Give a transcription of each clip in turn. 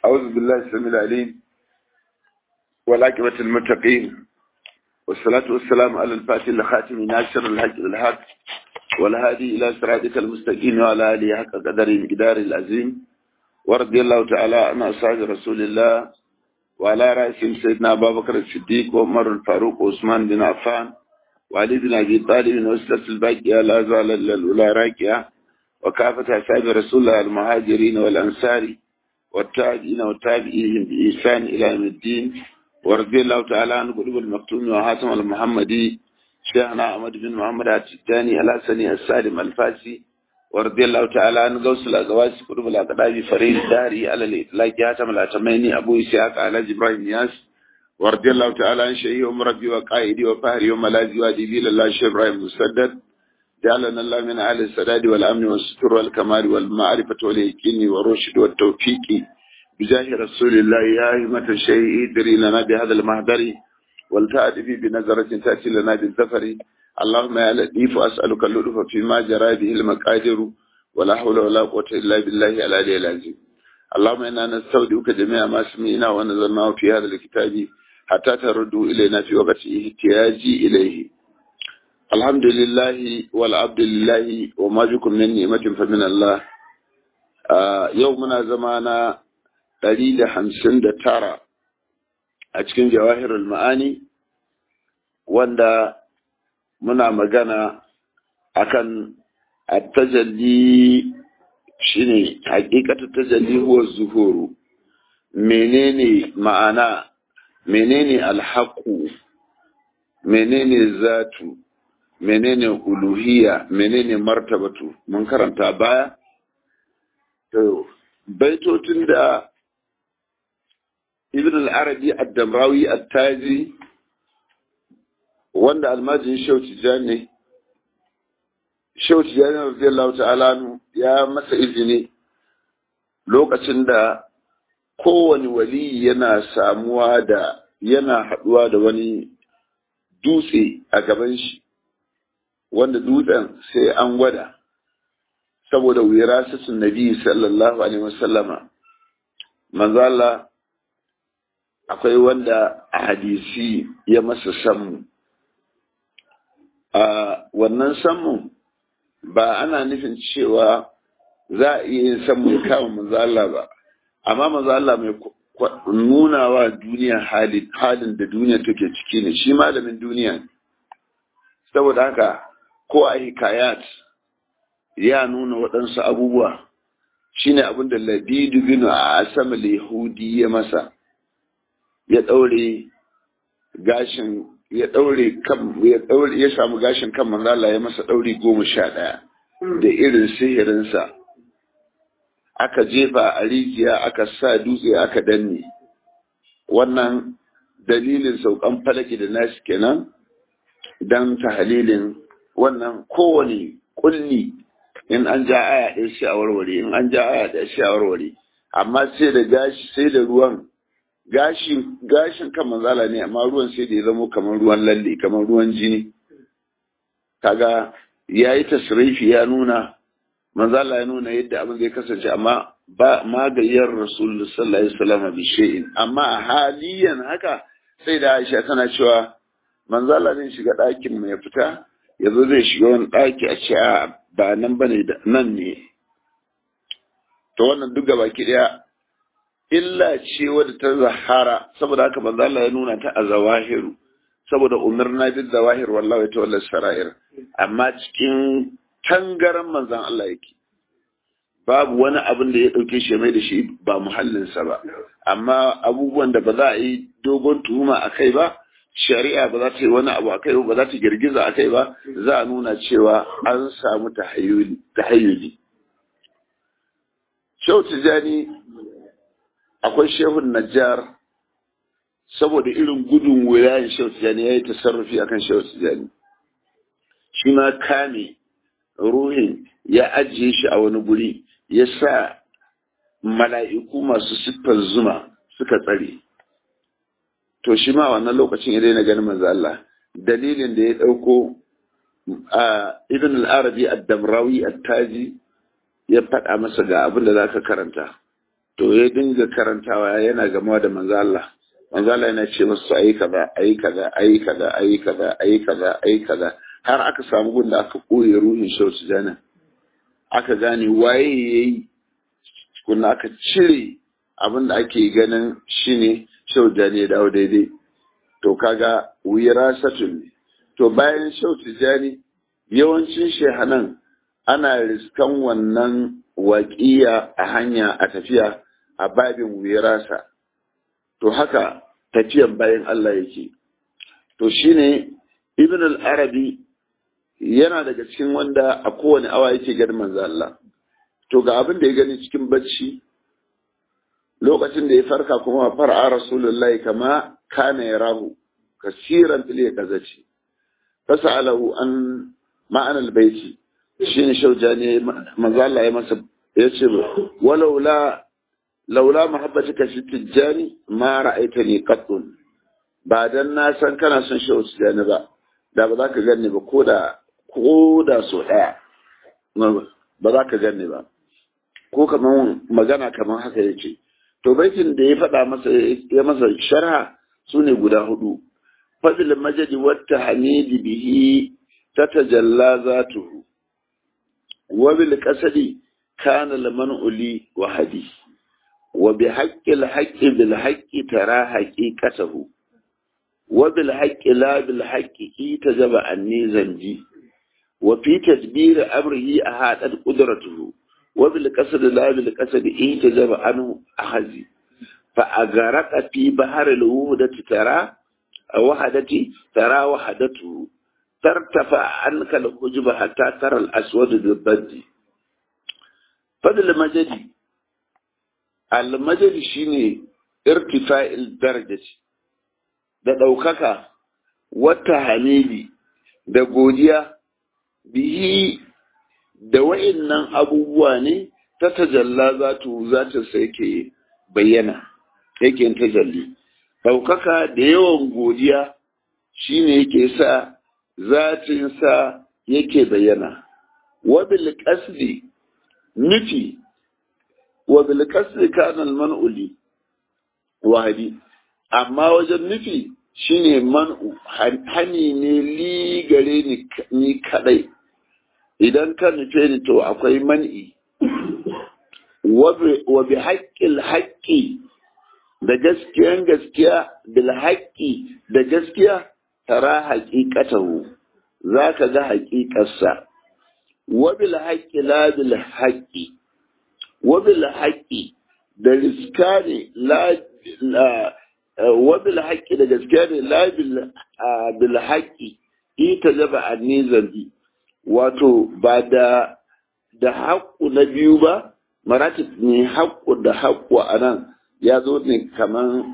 أعوذ بالله السميع العليم والعاقبة المتقين والصلاة والسلام على الفاتح الخاتم ناصر الحق بالحق والهادي إلى صراطك المستقيم وعلى آله حق قدر مقدار العظيم ورضي الله تعالى عن أصحاب رسول الله وعلى رأسهم سيدنا أبا بكر الصديق وعمر الفاروق وعثمان بن عفان وعلي بن أبي طالب وأسلة الباقية لا زال إلا الأولى راكية وكافة أصحاب رسول الله المهاجرين والأنصار والتابعين والتابعين بإحسان إلى يوم الدين ورضي الله تعالى عن قلوب المكتوم وحاتم المحمدي شيخنا أحمد بن محمد التجاني الحسني السالم الفاسي ورضي الله تعالى عن غوث الأغواس قلوب الأقدام فريد داري على الإطلاق حاتم الأتميني أبو إسحاق على جبرائيل ياس ورضي الله تعالى عن شيخي ومربي وقائدي وفهري وملاذي وأديبي لله شيخ إبراهيم مسدد جعلنا الله من أهل السداد والأمن والستر والكمال والمعرفة واليقين والرشد والتوفيق بجاه رسول الله يا همة الشيء ادري لنا بهذا المهدر والتأتي بنظرة تأتي لنا بالزفر اللهم يا لطيف أسألك اللطف فيما جرى به المقادر ولا حول ولا قوة إلا بالله العلي العظيم اللهم إنا نستودعك جميع ما سمعنا ونظرناه في هذا الكتاب حتى تردوا إلينا في وقت احتياجي إليه الحمد لله والعبد لله وما بكم من نعمة فمن الله يومنا زمانا دليل حمسن ترى أتكن جواهر المعاني wanda muna magana akan at-tajalli shine hakikatu tajalli huwa zuhuru menene ma'ana menene alhaqu menene zatu menene uluhiyya menene martabatu mun karanta baya to baitotin da ibn al-arabi ad-damrawi at-taji wanda almajin shauti jani shauti jani radiyallahu ta'ala ya masa izini lokacin da kowane wali yana samuwa da yana haduwa da wani dutse a gaban shi wanda dutsen sai an gwada saboda wirasatun nabi sallallahu alaihi wasallama manzo Allah akwai wanda a hadisi ya masa sammu a wannan sammu ba ana nufin cewa za a iya yin sammu ya kama manzo Allah ba amma manzo Allah mai nuna wa duniya halin halin da duniya take ciki ne shi malamin duniya ne saboda haka ko a hikayat ya nuna waɗansu abubuwa shine abin da labidu bin a asamal yahudi ya masa ya ɗaure gashin ya ɗaure kan ya ɗaure ya samu gashin kan manzo Allah ya masa ɗauri goma sha ɗaya da irin sihirinsa aka jefa a rijiya aka sa dutse aka danne wannan dalilin saukan falaki da nasi kenan don tahalilin wannan kowane kulli in an ja aya ɗaya shi a warware in an ja aya ɗaya shi a warware amma sai da gashi sai da ruwan gashin gashin kan manzala ne amma ruwan sai da ya zamo kamar ruwan lalle kamar ruwan jini kaga yayi tasrifi ya nuna manzala ya nuna yadda abin zai kasance amma ba magayyar rasul sallallahu alaihi wasallam bi shay'in amma a haliyan haka sai da Aisha tana cewa manzala zai shiga ɗakin mai fita yanzu zai shiga wani ɗaki a ce a ba nan bane nan ne to wannan duk gaba ki daya illa ce wadda ta zahara saboda haka manzo Allah ya nuna ta a zawahiru saboda umirna bil zawahir wallahi tawalla sarair amma cikin tangaran manzon Allah yake babu wani abin da ya dauke shi mai da shi ba muhallinsa ba amma abubuwan da ba za a yi dogon tuhuma a kai ba shari'a ba za ta yi wani abu a kai ba za ta girgiza a kai ba za a nuna cewa an samu tahayyuli Shehu Tijjani akwai shehun Najjar saboda irin gudun wilayen Shehu Tijjani ya yi tasarrufi akan Shehu Tijjani. Shi ma kame ruhin ya ajiye shi a wani guri ya sa mala'iku masu siffar zuma suka tsare. To shi ma wannan lokacin ya daina ganin manzo Allah. Dalilin da ya ɗauko a Ibn al-Arabi ad-Damrawi at-Taji ya faɗa masa ga abin da za ka karanta to ya dinga karantawa yana gama da manzo Allah manzo Allah yana ce musu ayi kaza ayi kaza ayi kaza ayi kaza ayi kaza ayi kaza har aka samu gunda aka koye ruhin shautu jana aka gane waye yayi kunna aka cire abin da ake ganin shine shautu jani ya dawo daidai to kaga wirasatun ne to bayan shautu jani yawancin shehanan ana riskan wannan waƙiya a hanya a tafiya a babin wirasa to haka tafiyan bayan Allah yake to shine ibn al-arabi yana daga cikin wanda a kowane awa yake ganin manzo Allah to ga abin da ya gani cikin bacci lokacin da ya farka kuma far'a rasulullahi kama kana yarahu kasiran fil yakazaci fasalahu an ma'ana al-baiti shine shaujani manzo Allah ya masa yace walaula laula mahabbatika fi tijjani ma ra'aitani qattun ba dan na san kana son shi tijjani ba da ba za ka ganni ba ko da ko da so daya ba za ka ganni ba ko kaman magana kaman haka yace to baitin da ya faɗa masa ya masa sharha sune guda hudu fadl majdi wa tahmidi bihi tatajalla zatuhu wa bil qasdi kana laman uli wa hadith وبحق الحق بالحق ترى حقيقته وبالحق لا بالحق تجب عني زنجي وفي تدبير أمره أحاطت قدرته وبالقصد لا بالقصد تجب عنه أخذي فأغرق في بحر الوحدة ترى وحدتي ترى وحدته ترتفع عنك الحجب حتى ترى الأسود بالبد فضل مجدي almajali shine irtifa'il darajati da ɗaukaka wata hamili da godiya bihi da wa'innan abubuwa ne ta tajalla za tu za ta sai ke bayyana yake tajalli ɗaukaka da yawan godiya shine yake sa zatinsa yake bayyana wabil qasdi nufi wa bil kasri kana al man'u li wahidi amma wajen nufi shine man'u hani ne li gare ni ni kadai idan ka nufe ni to akwai man'i wa bi haqqil haqqi da gaskiyan gaskiya bil haqqi da gaskiya tara haqiqatahu zaka ga haqiqarsa wa bil haqqi la bil haqqi wabil haƙƙi da riska ne wabil haƙƙi da gaskiya ne la bil haƙƙi ita zaba a zambi wato ba da da haƙƙu na biyu ba maratib ne haƙƙu da haƙƙu a nan ya zo ne kaman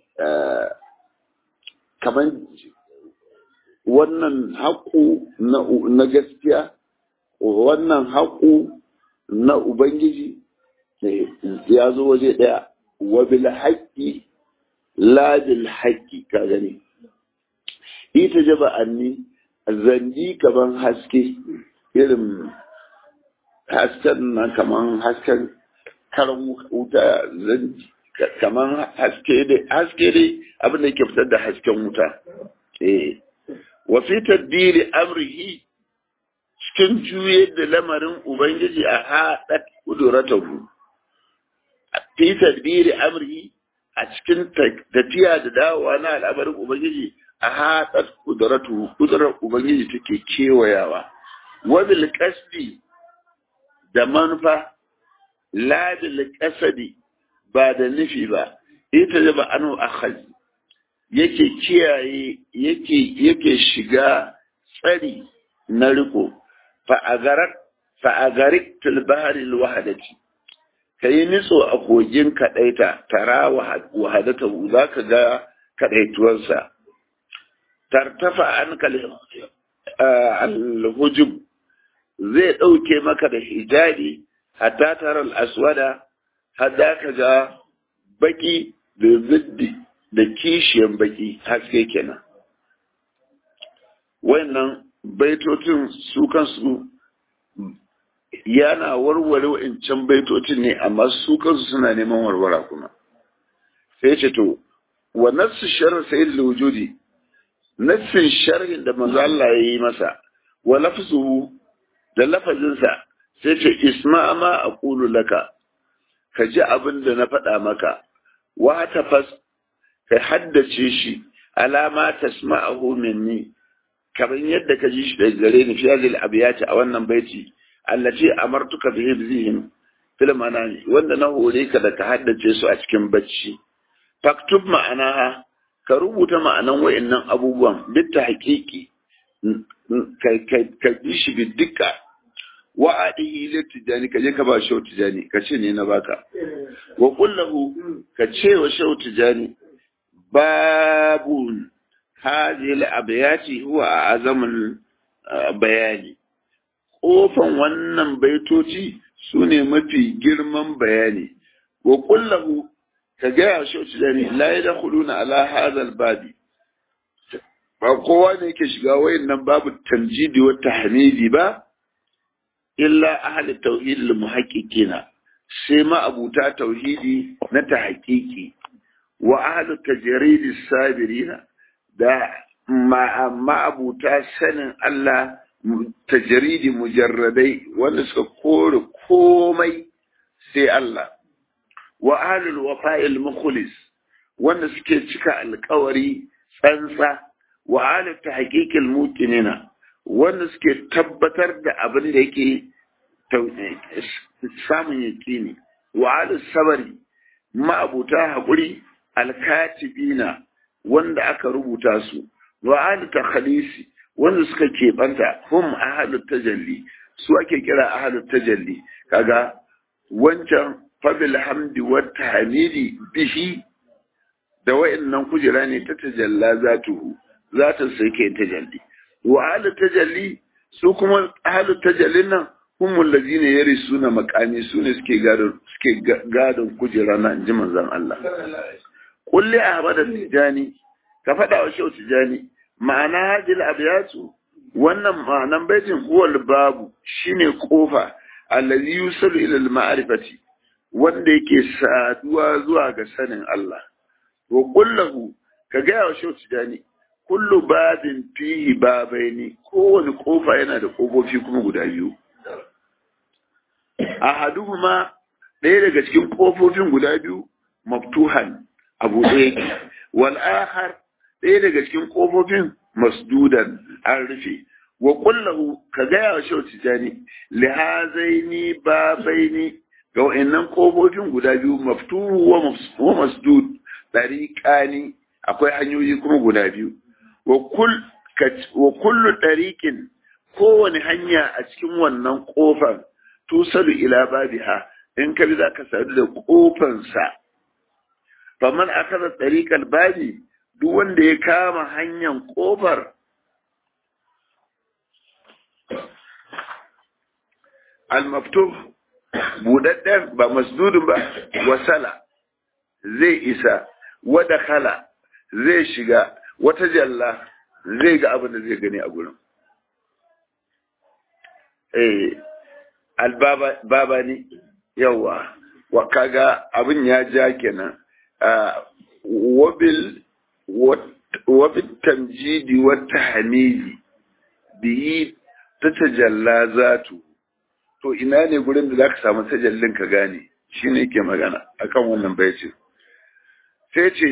kaman wannan haƙƙu na gaskiya wannan haƙƙu na ubangiji ya zo waje ɗaya wa bil haqqi la bil haqqi ka gani ita jaba anni zandi kaman haske irin hasken nan kaman hasken karan wuta zandi kaman haske dai haske dai abin da yake fitar da hasken wuta eh wa fi tadbiri amrihi cikin juye da lamarin ubangiji a haɗa kuduratahu fi tadbiri amri a cikin tafiya da dawowa na al'amarin ubangiji a haɗa kuduratu kudurar ubangiji take kewayawa wabil kasdi da manufa la bil kasadi ba da nufi ba ita da ba anu akhaz yake kiyaye yake yake shiga tsari na riko fa agarat fa agarik til bahri al wahdati ka yi nitso a kogin kaɗaita tara wahadata za ka ga kaɗaituwarsa tartafa an alhujub zai ɗauke maka da hijabi hatta tara aswada hadda ka ga baki da ziddi da kishiyan baki haske kenan wayannan baitocin su kansu yana warware wa'incan baitocin ne amma su kansu suna neman warwara kuma sai ce to wa nassu sharh sayyid wujudi nassin sharhin da manzo Allah ya yi masa wa lafzuhu da lafazinsa sai ce isma ma aqulu laka ka ji abin da na faɗa maka wa tafas ka haddace shi alama tasma'ahu minni kamar yadda ka ji shi daga gare ni fi hadhihi al-abyati a wannan baiti allati amartuka bi hifzihim fil manami wanda na hore ka da ka haddace su a cikin bacci faktub ma'anaha ka rubuta ma'anan wayannan abubuwan duk ta haƙiƙi ka ji shi bi dukka wa adihi li tijani ka je ka ba shau tijani ka ce ne na baka wa kullahu ka ce wa shau tijani babun hadhihi al-abyati huwa azamul bayani kofan wannan baitoci sune mafi girman bayani wa kullahu ka gaya shi wacce da ne la ya dakhuluna ala hadha babi ba kowa ne yake shiga wayannan babu tamjidi wa tahmidi ba illa ahli tauhid al muhaqqiqina sai ma abuta tauhidi na tahqiqi wa ahli tajrid sabirina da ma ma abuta sanin Allah tajridi mujarradai wanda suka kore komai sai Allah wa ahlul wafa'il mukhlis wanda suke cika alkawari tsantsa wa ahlut tahqiqil muqinina wanda suke tabbatar da abin da yake samun yaqini wa ahlus sabari ma'abuta haƙuri alkatibina wanda aka rubuta su wa ahlut takhlisi wanda suka keɓanta hum ahlut tajalli su ake kira ahlut tajalli kaga wancan fabil hamdi wa tahmidi bihi da wa'annan kujera ne ta tajalla zatuhu zata sai kai tajalli wa ahlu tajalli su kuma ahlu tajallin nan humul ladina yarisuna maqami su ne suke gadon suke gadon kujera na inji manzon Allah kulli ahmad tijani ka fada wa shehu tijani ma'ana hadil abyatu wannan ma'anan baitin huwal babu shine kofa allazi yusalu ila al-ma'rifati wanda yake saduwa zuwa ga sanin Allah. Wa kullahu ka gaya wa shau tijani, kullu babin fihi babaini kowane kofa yana da kofofi kuma guda biyu. A haduhuma ɗaya daga cikin kofofin guda biyu maftuhan abu ɗaya wal akhar ɗaya daga cikin kofofin masdudan an rufe wa kullahu ka gaya wa shau tijani lihazaini babaini ga wa'annan kofofin guda biyu maftuhu wa masdud dariqani akwai hanyoyi kuma guda biyu wa kull wa kullu dariqin kowane hanya a cikin wannan kofar tusalu ila babiha in ka bi za ka sadu da kofan sa faman akala dariqal babi duk wanda ya kama hanyar kofar al-maftuh budadden ba masdudin ba wasala zai isa wada khala zai shiga wata jalla zai ga abin da zai gani a gurin eh albaba ne yawa wa kaga abin ya ja kenan wabil wabil tamjidi wa tahmidi biyi ta tajalla zatu to ina ne gurin da za ka samu tajallin ka gane shi ne ke magana akan wannan baicin sai ce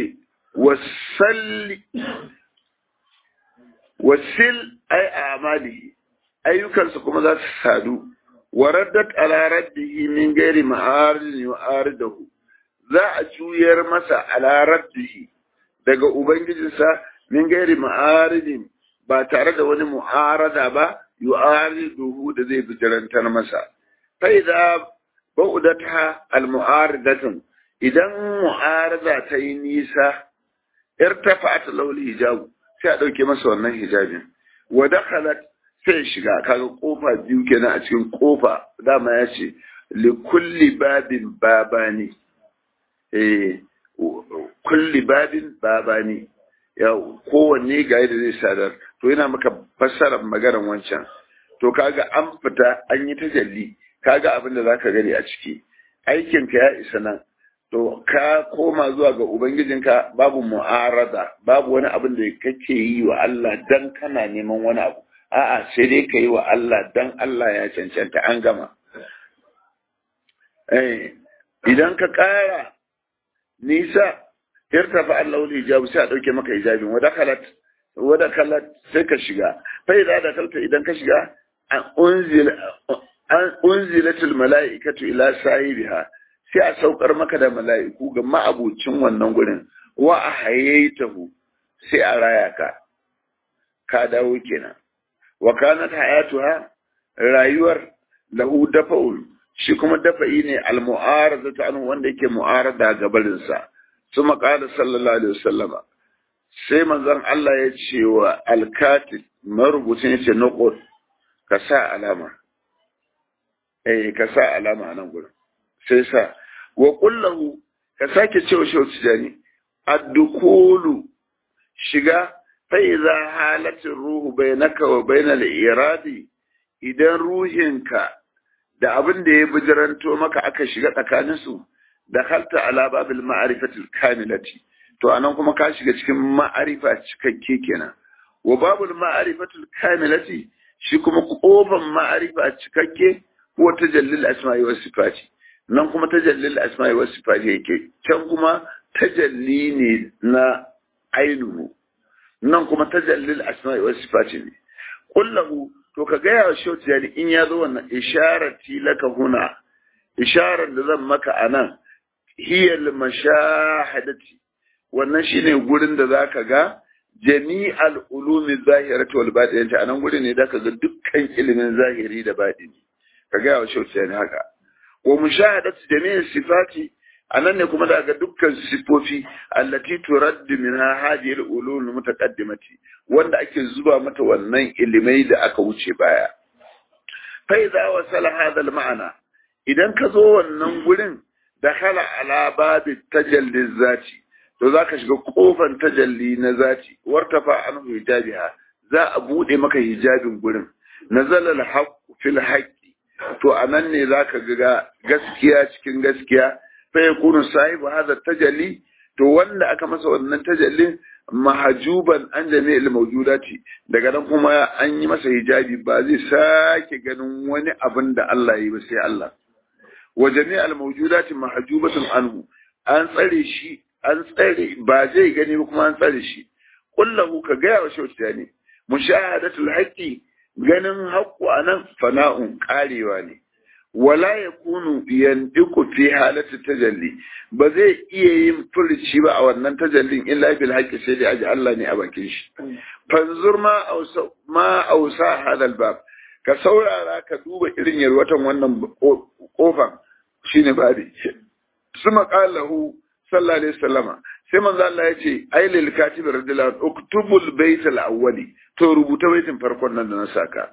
wasil ai amali ayyukansa kuma za su sadu wa raddat ala raddihi min gairi ma'arin yu'aridahu za a juyar masa ala raddihi daga ubangijinsa min gairi ma'aridin ba tare da wani mu'arada ba yu'ariduhu da zai bijirantar masa fa idza ba'udatha al-mu'aridatun idan mu'arada ta yi nisa irtafa'at lawli hijab sai a dauke masa wannan hijabin wa dakhalat sai shiga kaga kofa biyu kenan a cikin kofa dama ya ce li kulli babin babani eh kulli babin babani ya kowanne ga yadda zai sadar to yana maka fassarar maganar wancan to kaga an fita an yi tajalli kaga abin da zaka gani a ciki aikinka ya isa nan to ka koma zuwa ga ubangijinka babu mu'arada babu wani abin da kake yi wa Allah dan kana neman wani abu a'a sai dai ka yi wa Allah dan Allah ya cancanta an gama eh idan ka ƙara nisa irtafa Allah hijabu sai a dauke maka hijabin wa dakalat wa dakalat sai ka shiga fa idan da kalta idan ka shiga an unzila an unzilatul mala'ikatu ila sahibiha sai a saukar maka da mala'iku ga ma'abucin wannan gurin wa a hayaitahu sai a raya ka ka dawo kenan wa kanat hayatuha rayuwar lahu dafa'ul shi kuma dafa'i ne al-mu'arada ta anhu wanda yake mu'arada ga barin sa kuma qala sallallahu alaihi wasallama sai manzon Allah ya ce wa al-katib marubucin yace nuqul ka sa alama eh ka sa alama nan gurin sai sa wa kullahu ka sake cewa shi tijani ad-dukulu shiga fa idza halatin ruhu bainaka wa bainal iradi idan ruhinka da abin da ya bijiranto maka aka shiga tsakanin su da halta ala babil ma'rifatil kamilati to anan kuma ka shiga cikin ma'arifa cikakke kenan wa babul ma'rifatul kamilati shi kuma kofan ma'arifa cikakke ko tajallil asma'i was sifati nan kuma tajallil asma'i was sifati yake can kuma tajalli ne na ainihu nan kuma tajallil asma'i was sifati ne kullahu to ka gaya wa shauti yani in ya zo wannan isharati laka huna isharar da zan maka anan hiyal mashahadati wannan shine gurin da zaka ga jami'al ulumi zahirati wal batinati anan gurin ne zaka ga dukkan ilimin zahiri da batini ka gaya wa shauti yani haka wa mushahadatu jami'in sifati anan ne kuma daga dukkan sifofi allati turaddu minha hadhihi al-ulum mutaqaddimati wanda ake zuba mata wannan ilimai da aka wuce baya fa idza wasala hadha al-ma'na idan ka zo wannan gurin dakhala ala babi tajalli zati to zaka shiga kofar tajalli na zati wartafa anhu hijabiha za a bude maka hijabin gurin nazala al-haqq fil haqqi to anan ne zaka ga gaskiya cikin gaskiya fa yakunu sahibu hadha tajalli to wanda aka masa wannan tajallin mahajuban an jami'il mawjudati daga nan kuma an yi masa hijabi ba zai sake ganin wani abin da Allah yi ba sai Allah wa jami'al mawjudati mahajubatun anhu an tsare shi an tsare ba zai gani ba kuma an tsare shi kullahu ka gaya wa shauta ne mushahadatul haqqi ganin haqqu anan fana'un karewa ne wala ya kunu yandiku fi halatu tajalli ba zai iya yin furci ba a wannan tajallin illa bil haqqi sai dai aji Allah ne a bakin shi fanzur ma ausa ma ausa hadal bab ka saurara ka duba irin yarwatan wannan kofan shine babi suma qalahu sallallahu alaihi wasallama sai manzo Allah ya ce ai lil katib radiyallahu uktubul bayt al awwali to rubuta baitin farkon nan da na saka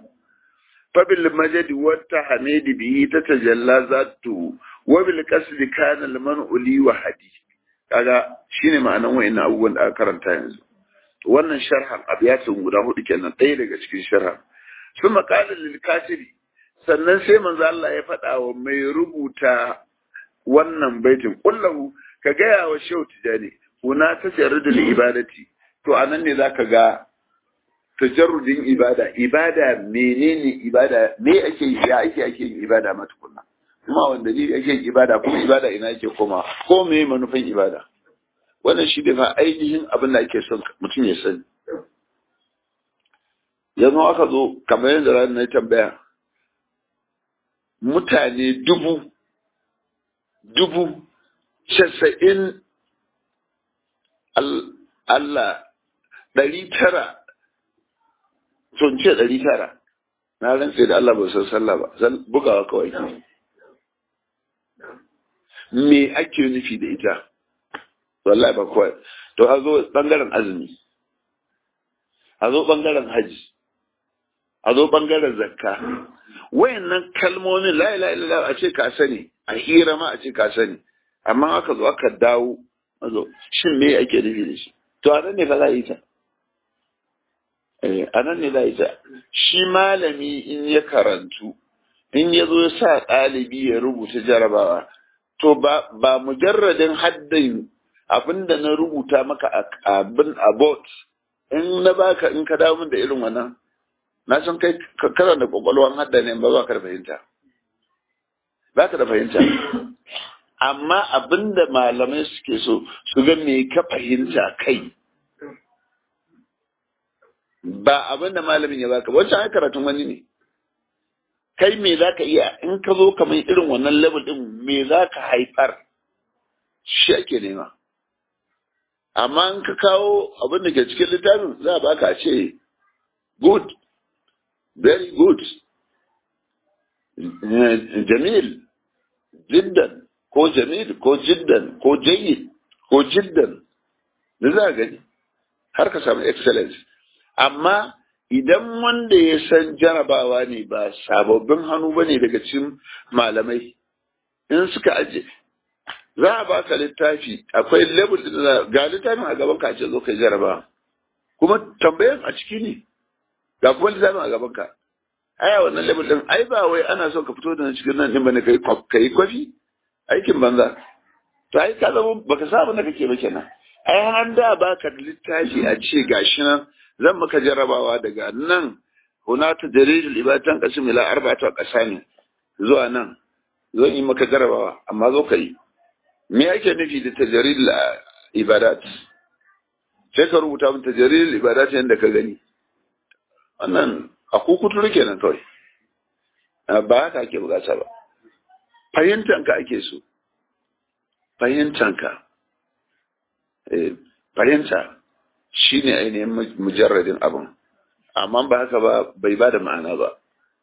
فبالمجد والتحميد به تتجلى ذاته وبالقصد كان المنع لي وحدي kaga shine ma'anan wayannan abubuwan da aka karanta yanzu wannan sharhan abiyatin guda hudu kenan ɗaya daga cikin sharhan sun maƙalar lil katibi sannan sai manzo Allah ya faɗa wa mai rubuta wannan baitin kullahu ka gaya wa shehu tijani kuna ta jarrudul ibadati to anan ne zaka ga tajarrudin ibada ibada menene ibada me ake yi ya ake ake yin ibada ma tukunna kuma wanda ne ake yin ibada kuma ibada ina yake koma ko me manufan ibada wannan shi da ainihin abin da ake son mutum ya sani yanzu aka zo kamar yadda ranar na tambaya mutane dubu dubu casa'in Allah ɗari tara sun ce ɗari tara na rantse da Allah ba san sallah ba zan bugawa kawai me ake nufi da ita wallahi ba kawai to a zo bangaren azumi a zo bangaren haji a zo bangaren zakka wayannan kalmomin la ilaha illallah a ce ka sani a hira ma a ce ka sani amma aka zo aka dawo a zo shin me ake nufi da shi to a nan ne fa za a yi ta a nan ne za a yi ta shi malami in ya karantu in ya zo ya sa ɗalibi ya rubuta jarabawa to ba ba mujarradin haddin abinda na rubuta maka a abin abot in na baka in ka dawo min da irin wannan na san kai kana da kwakwalwan hadda ne ba ba ka da fahimta ba ka da fahimta amma abinda malamai suke so su ga me ka fahimta kai ba abinda malamin ya baka wancan ai karatun wani ne kai me za ka iya in ka zo kamar irin wannan level din me za ka haifar shi ake nema amma in ka kawo abin da ke cikin littafin za a baka ce good very good jamil jiddan ko jamil ko jiddan ko jayyid ko jiddan da za a gani har ka samu excellence amma idan wanda ya san jarabawa ne ba sababbin hannu ba ne daga cikin malamai in suka aje za a baka littafi akwai level ga littafin a gaban ka ce zo kai jarabawa kuma tambayan a ciki ne ga kuma littafin a gaban ka aya wannan level din ai ba wai ana so ka fito da cikin nan din bane kai kai kwafi aikin banza to ai ka zama baka sa abin da kake ba kenan ai an da baka da littafi a ce gashi nan zan maka jarabawa daga nan hunata jaridul ibatan qasim ila arba'atu qasami zuwa nan zo yi maka jarabawa amma zo ka yi me yake nufi da tajaridul ibadat sai ka rubuta min tajaridul ibadat yadda ka gani wannan a kukuturu kenan kawai ba haka ake bukata ba fahimtanka ake so fahimtanka fahimta shi ne ainihin mujarradin abin amma ba haka ba bai ba da ma'ana ba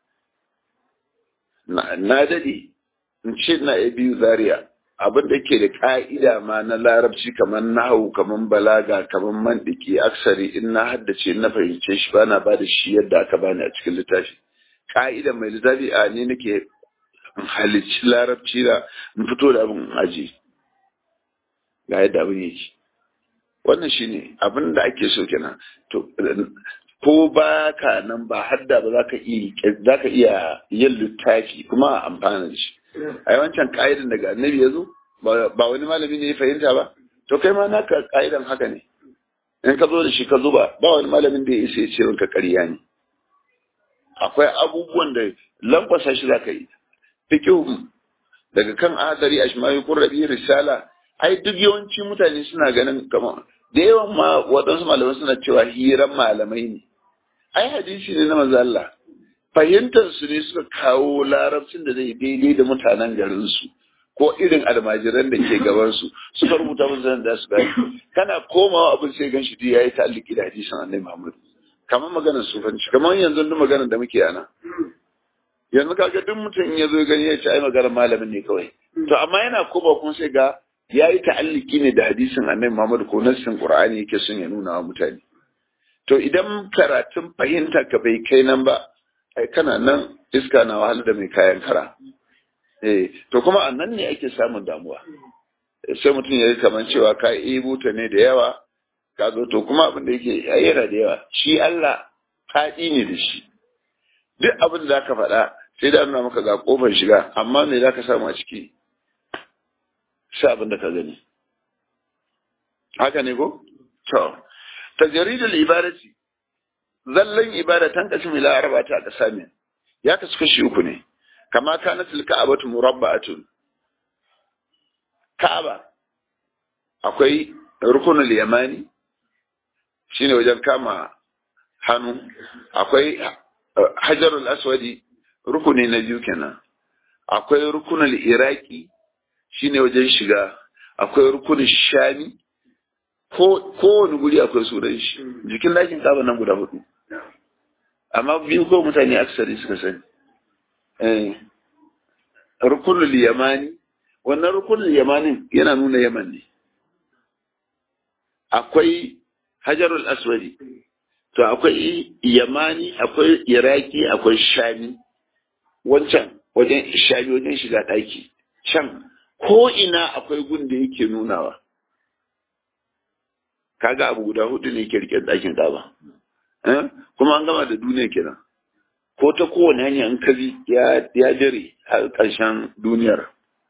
na dade in ce na ya biyu zaria abin da ke da ka'ida ma na larabci kamar nahu kamar balaga kamar mandiki aksari in na haddace na fahimce shi ba na ba da shi yadda aka bani a cikin littafi ka'ida mai littafi a ne nake halicci larabci da in fito da abin aji ga yadda abin yake wannan shine abin da ake so kenan to ko ba ka nan ba hadda ba za ka iya za ka iya yin littafi kuma a amfana da shi a wancan ka'idan daga annabi ya zo ba wani malami ne ya fahimta ba to kai ma naka ka'idan haka ne in ka zo da shi ka zuba ba wani malamin da ya isa ya ce ka ƙarya ne akwai abubuwan da lankwasa shi za ka yi fikihu daga kan adari ashmawi qurrabi risala ai duk yawanci mutane suna ganin kamar da yawan ma waɗansu malamai suna cewa hiran malamai ne ai hadisi ne na manzo Allah fahimtar su ne suka kawo larabcin da zai daidai da mutanen garin su ko irin almajiran da ke gaban su suka rubuta musu da su gani kana komawa abin sai gan shi duk yayi ta'alliki da hadisin Annabi Muhammad kamar maganar sufanci kamar yanzu duk maganar da muke ana yanzu kaga duk mutum ya zo gani ya ce ai maganar malamin ne kawai to amma yana koma kuma sai ga ya yi ta'alliki ne da hadisin annabi Muhammad ko nassin Qur'ani yake son ya nuna wa mutane to idan karatun fahimta ka bai kai nan ba ai kana nan iska na wahala da mai kayan kara eh to kuma a nan ne ake samun damuwa sai mutum ya yi kamar cewa ka ebo ta ne da yawa ka zo to kuma abin da yake yana da yawa shi Allah faɗi ne da shi duk abin da zaka faɗa sai da nuna maka ga kofar shiga amma me zaka samu a ciki sai abin da ka gani haka ne ko to tajridul ibadati zallan ibada tan kasim ila arba'ati aqsami ya kasu kashi uku ne kama kanat al-ka'batu murabba'atun ka'aba akwai rukunul yamani shine wajen kama hannu akwai hajarul aswadi rukuni na biyu kenan akwai rukunul iraki shine wajen shiga akwai rukunin shami ko kowane guri akwai sunan shi jikin dakin kaba nan guda hudu amma biyu ko mutane aksari suka sani eh rukunul yamani wannan rukunul yamanin yana nuna yaman ne akwai hajarul aswadi to akwai yamani akwai iraki akwai shami wancan wajen shami wajen shiga daki can ko ina akwai gun da yake nunawa kaga abu guda hudu ne ke rike ɗakin kaba kuma an gama da duniya kenan ko ta kowane hanya in ka bi ya dire har ƙarshen duniyar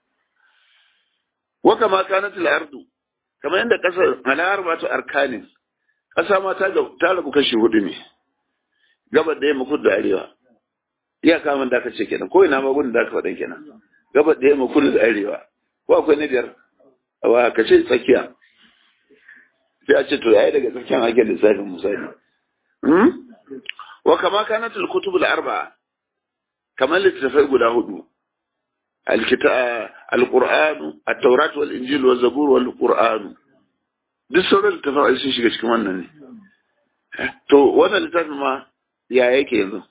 wa kama kanat al-ardu kamar yadda kasar malahar ba ta arkanin ƙasa ma ta ta rabu kashi hudu ne gabar da yamma kudu da arewa iya kamun da aka ce kenan ko ina ma gudun da aka faɗa kenan gabar da yamma kudu da arewa ko akwai na biyar wa ka ce tsakiya sai a ce to yayi daga tsakiyar ake lissafin misali wa kama kanat al-kutub al-arba'a kamar littattafai guda hudu al-qur'an at-taurat wal injil wal zabur wal qur'an duk sauran littattafai sun shiga cikin wannan ne to wannan littafin ma ya yake yanzu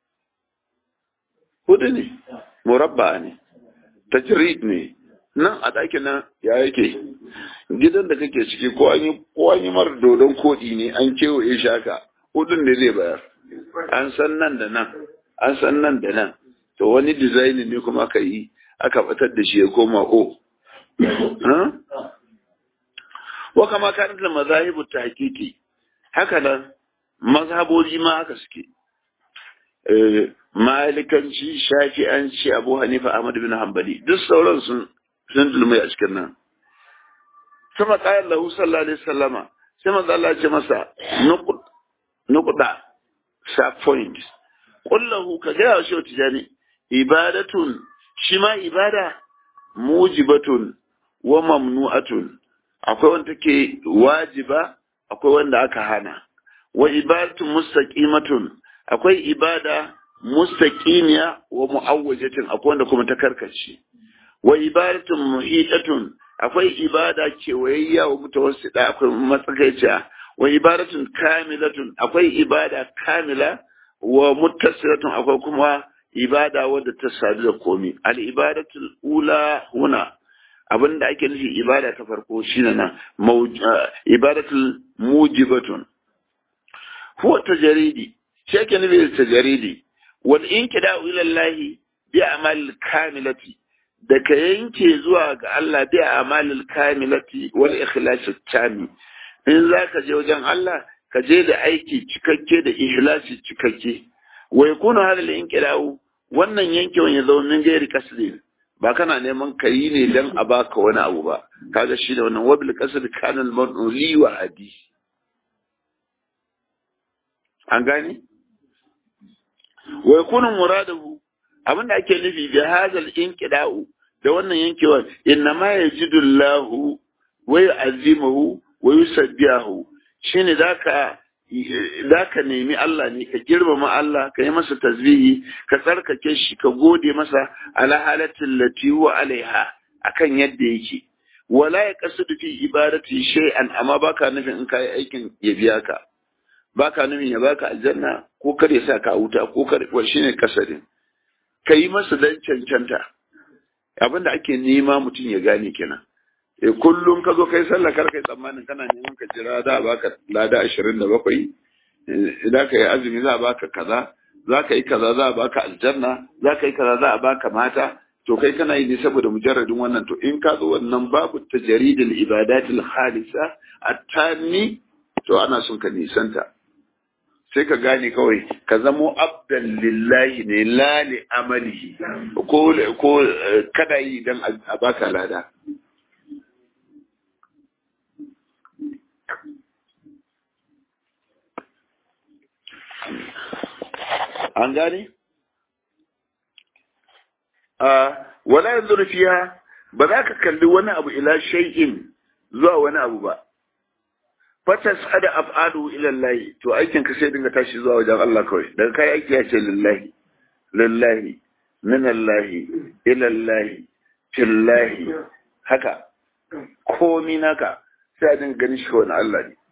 hudu ne murabba ne tajrid ne nan a ɗakin nan ya yake gidan da kake ciki ko an yi ko an yi mara dodon koɗi ne an kewaye shi haka hudun ne zai bayar an san nan da nan an san nan da nan to wani design ne kuma aka yi aka fitar da shi ya koma o wa kama kanat da mazahibu ta hakiki haka nan mazhaboji ma haka suke malikanci shafi'anci abu hanifa ahmad bin hanbali duk sauran sun sun dulmai a cikin nan sama kayan lahu sallallahu alaihi wasallama sai manzo Allah ya ce masa nuqda sa point kullahu ka ga shi tijani ibadatun shi ma ibada mujibatun wa mamnu'atun akwai wanda take wajiba akwai wanda aka hana wa ibadatun mustaqimatun akwai ibada mustaqimiya wa mu'awwajatin akwai wanda kuma ta karkace wa ibadatun muhitatun akwai ibada kewayayya wa mutawassida akwai matsakaiciya wa ibadatun kamilatun akwai ibada kamila wa muttasilatun akwai kuma ibada wadda ta sadu da komi al ibadatul ula huna abinda ake nufi ibada ta farko shine nan ibadatul mujibatun huwa tajaridi shi ake nufi da tajaridi wal inkida'u ila Allah bi amal kamilati da ka yanke zuwa ga Allah bi amalil kamilati wal ikhlas tami in za ka je wajen Allah ka je da aiki cikakke da ikhlasi cikakke wa yakunu hadal inqila'u wannan yankewan ya zama min gairi kasri ba kana neman ka yi ne dan a baka wani abu ba kaga shi da wannan wabil qasd kana al li wa adi an gane wa yakunu muradahu abinda ake nufi bi hadal inqila'u da wannan yankewar inna ma yajidu Allahu wa yu'azzimuhu wa yusabbihu shine zaka zaka nemi Allah ne ka girmama Allah ka yi masa tasbihi ka tsarkake shi ka gode masa ala halatin lati huwa alaiha akan yadda yake wala ya kasudu fi ibadati shay'an amma baka nufin in kai aikin ya biya ka baka nufin ya baka aljanna ko kar ya sa ka wuta ko kar shine kasadin ka yi masa dan cancanta abinda ake nema mutum ya gane kenan e kullum ka zo kai sallah kar kai tsammanin kana neman ka jira da baka lada ashirin da bakwai idan ka yi azumi za a baka kaza za ka yi kaza za a baka aljanna za ka yi kaza za a baka mata to kai kana yi ne saboda mujarradin wannan to in ka zo wannan babu tajaridul ibadatil khalisa attani to ana son ka nisanta sai ka gane kawai ka zamo abdan lillahi ne la li amalihi ko ko kada yi dan a baka lada an gane a wala yanzu fiya ba za ka kalli wani abu ila shay'in zuwa wani abu ba fatas ada af'alu ila Allah to aikin ka sai dinga tashi zuwa wajen Allah kawai daga kai aiki ya ce lillahi lillahi min Allah ila Allah fillahi haka komi naka sai a dinga ganin shi wani Allah ne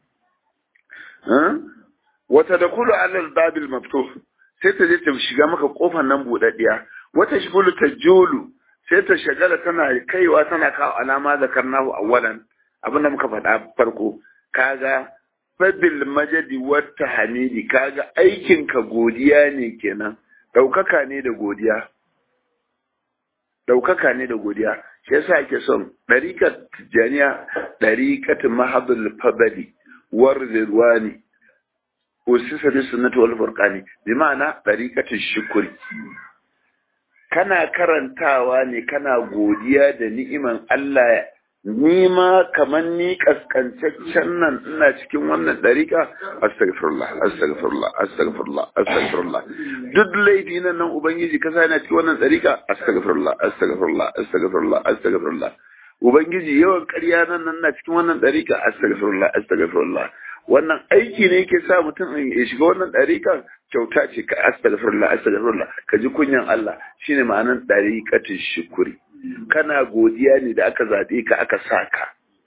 wata da kulu alal babil maftuh sai ta je ta shiga maka kofar nan budaddiya wata shibulu ta julu sai ta shagala tana kaiwa tana kawo alama zakarnahu awwalan abinda muka faɗa farko kaga fabil majadi wata hamidi kaga aikin ka godiya ne kenan daukaka ne da godiya daukaka ne da godiya shi yasa ake son dariqat tijaniya dariqat mahadul fadli war ridwani usisa bi sunnati wal furqani bi ma'ana tariqatu shukri kana karantawa ne kana godiya da ni'iman Allah ni ma kaman ni kaskancaccen nan ina cikin wannan dariƙa astaghfirullah astaghfirullah astaghfirullah astaghfirullah duk laifi nan nan ubangiji ka sa ina cikin wannan dariƙa astaghfirullah astaghfirullah astaghfirullah astaghfirullah ubangiji yawan ƙarya nan nan na cikin wannan dariƙa astaghfirullah astaghfirullah wannan aiki ne yake sa mutum ya shiga wannan dariƙa kyauta ce ka astaghfirullah astaghfirullah ka ji kunyan Allah shine ma'anar dariƙatin shukuri kana godiya ne da aka zaɓe ka aka sa ka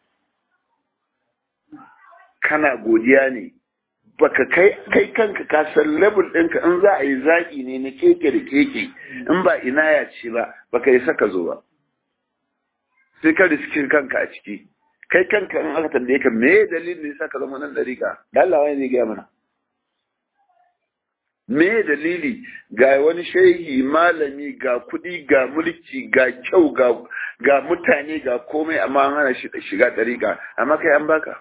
kana godiya ne baka kai kai kanka ka san level ɗinka in za a yi zaƙi ne na keke da keke in ba ina ya ce ba baka yi saka zo ba sai ka riski kanka a ciki kai kanka in aka tambaye ka me dalilin ne saka zama nan dariƙa da Allah wani ne gaya mana me dalili ga wani shehi malami ga kuɗi ga mulki ga kyau ga ga mutane ga komai amma an hana shi shiga ɗariƙa amma kai an baka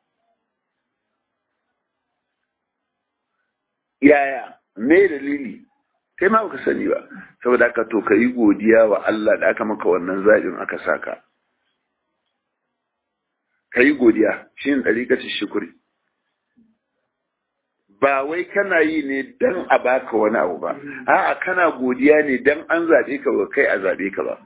yaya me dalili kai ma baka sani ba saboda haka to ka yi godiya wa Allah da aka maka wannan zaɓin aka saka ka yi godiya shi ne ɗariƙacin shukuri ba wai kana yi ne dan a baka wani abu ba a'a kana godiya ne dan an zaɓe ka ba kai a zaɓe ka ba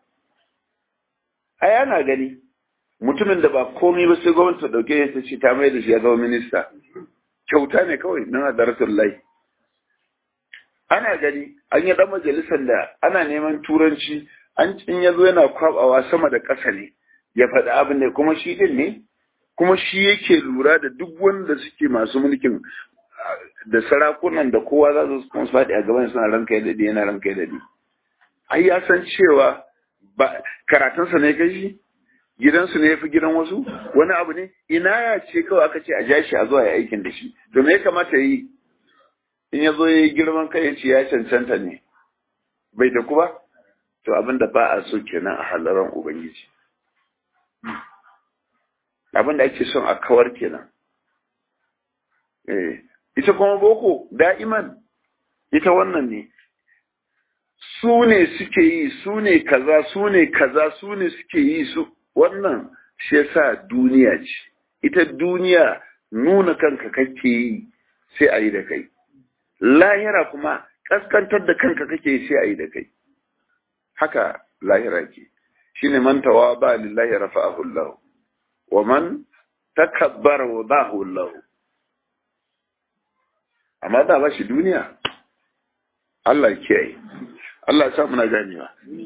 ai ana gani mutumin da ba komai ba sai gwamnati ta dauke ya ce ta mai da shi ya zama minista kyauta ne kawai nan a darasin lai ana gani an yi dan majalisar da ana neman turanci an in ya zo yana kwabawa sama da ƙasa ne ya faɗi abin da kuma shi din ne kuma shi yake lura da duk wanda suke masu mulkin da sarakunan da kowa za su kuma su faɗi a gaban suna ranka ya daɗe yana ranka ya daɗe ai ya san cewa ba karatunsa ne kai shi gidansu ne ya fi gidan wasu wani abu ne ina ya ce kawai aka ce a ja shi a zuwa ya aikin da shi to me ya kamata yi in ya zo ya yi girman kai ya ce ya cancanta ne bai da ku ba to abin da ba a so kenan a halaran ubangiji abin da ake son a kawar kenan eh ita kuma boko da'iman ita wannan ne su ne suke yi su ne kaza su ne kaza su ne suke yi su wannan shi yasa duniya ce ita duniya nuna kanka kake yi sai a yi da kai lahira kuma kaskantar da kanka kake yi sai a yi da kai haka lahira ke shine man tawaba lillahi rafa'ahu Allah wa man takabbara wadahu Allah amma da ba shi duniya Allah kiyaye Allah ya sa muna ganewa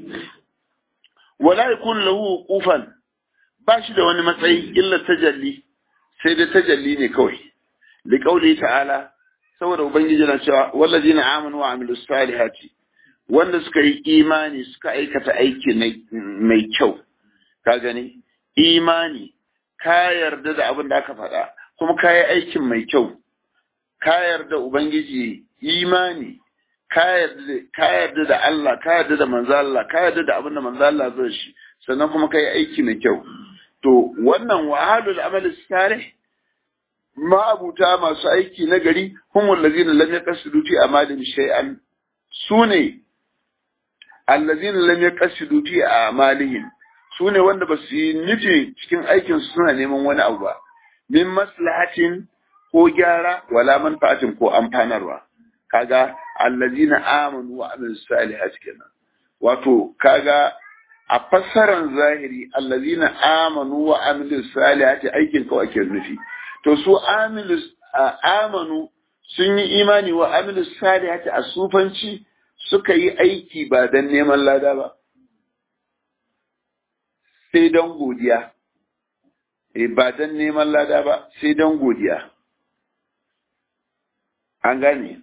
wala yakun lahu qufan ba shi da wani matsayi illa tajalli sai da tajalli ne kawai li qauli ta'ala saboda ubangiji na cewa wallazina amanu wa amilus salihati wanda suka yi imani suka aikata aiki mai kyau ka gani imani ka yarda da abin da aka faɗa kuma ka yi aikin mai kyau ka yarda ubangiji imani ka yarda da Allah ka yarda da manzo Allah ka yarda da abin da manzo Allah zai shi sannan kuma ka yi aiki mai kyau to wannan wahalul amali salih ma'abuta masu aiki na gari humul ladina lam yaqsidu fi amalin shay'an sune allazina lam yaqsidu fi amalihim sune wanda basu yi nufi cikin aikin su suna neman wani abu ba min maslahatin ko gyara wala manfa'atin ko amfanarwa kaga allazina amanu wa amilus salihati kenan wato kaga a fassaran zahiri allazina amanu wa amilus salihati aikin kawai ake nufi to su amilus amanu sun yi imani wa amilus salihati a sufanci suka yi aiki ba dan neman lada ba sai don godiya eh ba dan neman lada ba sai don godiya an gane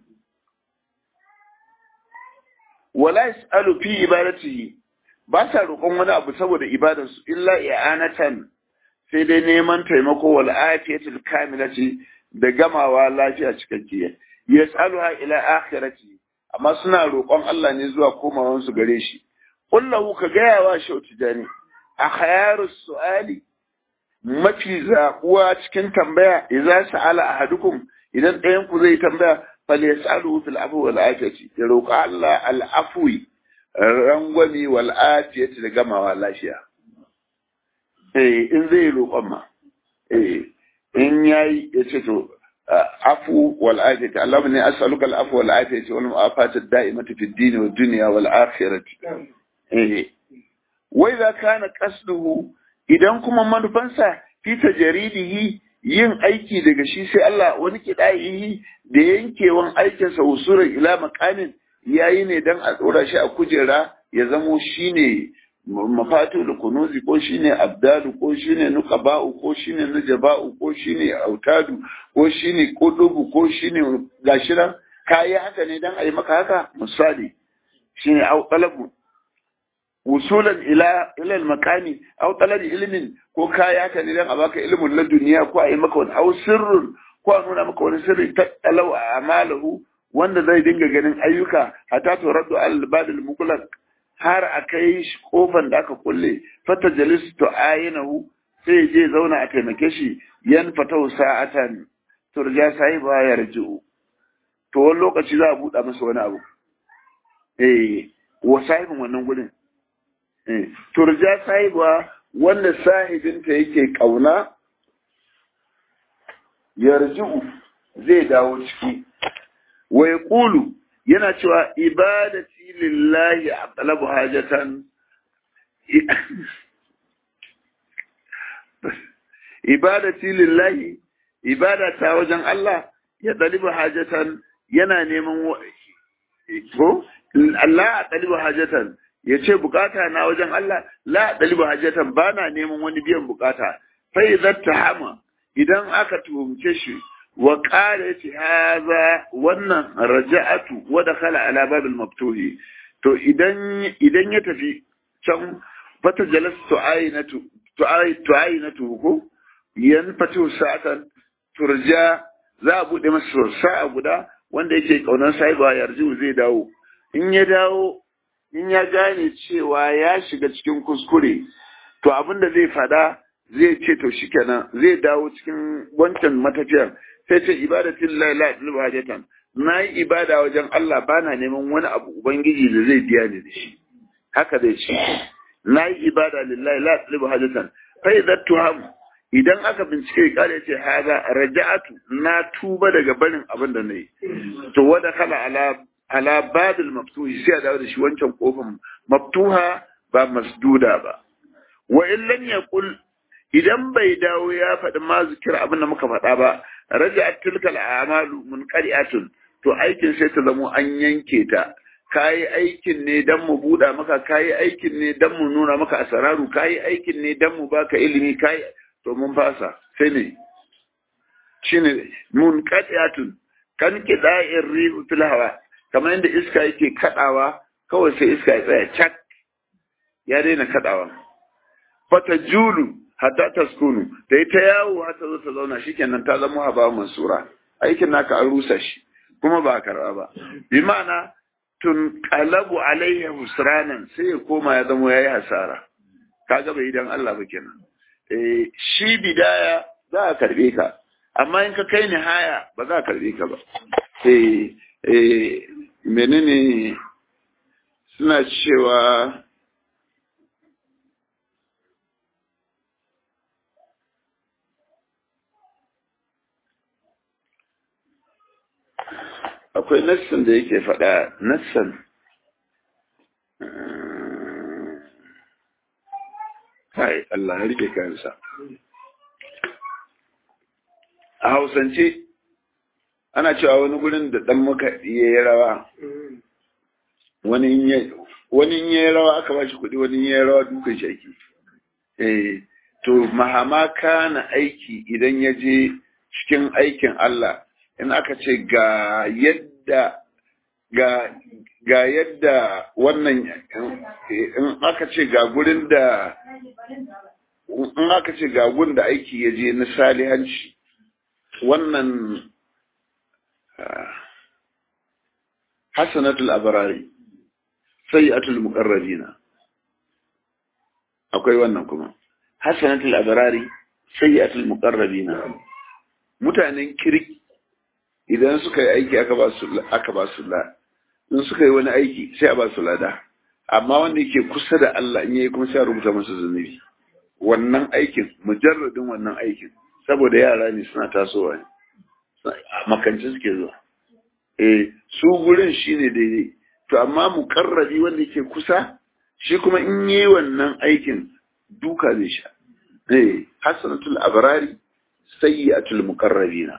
wala yasalu fi ibadatihi ba sa roƙon wani abu saboda ibadarsu illa i'anatan sai dai neman taimako wal afiyatul kamilati da gamawa lafiya cikakkiya yas'aluha ila akhirati amma suna roƙon Allah ne zuwa komawan su gare shi kullahu ka gaya wa shauti jani a khayaru su'ali mafi zaɓuwa cikin tambaya idza sa'ala ahadukum idan ɗayan ku zai tambaya fal yasalu fil afwi wal afiyati ya roƙa Allah al afwi rangwami wal afiyati da gamawa lafiya eh in zai roƙon ma eh in yayi ya ce to afu wal afiyati Allahumma inni as'aluka al afwa wal afiyati wal mu'afata ad-da'imata fid din wad dunya wal akhirati eh wa idza kana qasduhu idan kuma manufansa fi tajridihi yin aiki daga shi sai Allah wani kidayihi da yankewan aikinsa usuran ila makamin yayi ne dan a tsora shi a kujera ya zamo shine mafatu da kunuzi ko shine abdalu ko shine nuqaba'u ko shine nujaba'u ko shine autadu ko shine kudubu ko shine gashiran kayi haka ne dan ayi maka haka misali shine au talabu wusulan ila ila al-makani aw talabi ilmin ko kaya haka ne dan a baka ilmin na duniya ko ayi maka wani aw sirrun ko a nuna maka wani sirri ta talau amalahu wanda zai dinga ganin ayyuka hatta to raddu al-badil muqlaq har a kai shi kofan da aka kulle fata jalis to ayinahu sai je zauna a taimake shi yan fatau sa'atan turja sai ba ya rji'u to wani lokaci za a buɗa masa wani abu eh wa sahibin wannan gurin eh turja sai ba wanda sahibinta yake kauna yarji'u zai dawo ciki wa yaqulu yana cewa ibadati lillahi aqlabu hajatan ibadati lillahi ibadata wajen Allah ya dalibu hajatan yana neman ko Allah dalibu hajatan ya ce bukata na wajen Allah la dalibu hajatan bana neman wani biyan bukata fa idza tahama idan aka tuhumce shi wa ƙara ya ce haza wannan raja'atu wa dakhala ala babil maftuhi to idan idan ya tafi can fata jalas tu'ayinatu tu'ayinatu ko yan fatu sa'atan turja za a bude masa sa'a guda wanda yake kaunar sahiba yarju zai dawo in ya dawo in ya gane cewa ya shiga cikin kuskure to abin da zai fada zai ce to shikenan zai dawo cikin wancan matafiyar sai ce ibadatin la la ilaha hajatan na yi ibada wajen Allah bana neman wani abu ubangiji da zai biya ni da shi haka zai ce na yi ibada lillahi la ilaha hajatan fa idza tuham idan aka bincike kare ce haza raja'atu na tuba daga barin abin da nayi to wada kala ala ala badil maftuhi sai a dawo da shi wancan kofin maftuha ba masduda ba wa in lam yaqul idan bai dawo ya faɗi ma zikir abin da muka faɗa ba raja'at tilkal a'malu munqari'atun to aikin sai ta zamo an yanke ta kayi aikin ne dan mu buɗa maka kayi aikin ne dan mu nuna maka asararu kayi aikin ne dan mu baka ilimi kayi to mun fasa sai ne shine munqari'atun kan kida'ir rihu fil hawa kamar yadda iska yake kadawa kawai sai iska ya tsaya cak ya daina kadawa fata julu hatta taskunu da ita yawo har ta zo ta zauna shikenan ta zama haba mansura aikin naka an rusa shi kuma ba karba ba bi ma'ana tun qalabu alaihi husranan sai ya koma ya zama yayi hasara kaga bai dan Allah ba kenan eh shi bidaya za a karbe ka amma in ka kai nihaya ba za a karbe ka ba eh eh menene suna cewa akwai nassan da yake faɗa nassan kai Allah ya rike kansa a hausance ana cewa wani gurin da ɗan muka yi rawa wani in yi rawa aka ba shi kuɗi wani in yi rawa dukan shaki eh to mahama kana aiki idan ya je cikin aikin Allah in aka ce ga yadda ga ga yadda wannan in aka ce ga gurin da in aka ce ga gurin da aiki ya je na salihanci wannan hasanatul abarari sayyatul muqarrabina akwai wannan kuma hasanatul abarari sayyatul muqarrabina mutanen kirki idan suka yi aiki aka ba su aka ba su la in suka yi wani aiki sai a ba su lada amma wanda yake kusa da Allah in yayi kuma sai a rubuta masa zunubi wannan aikin mujarradin wannan aikin saboda yara ne suna tasowa ne a makance suke zuwa eh su gurin shine daidai to amma mukarrabi wanda yake kusa shi kuma in yi wannan aikin duka zai sha eh hasanatul abrari sayyi'atul muqarrabina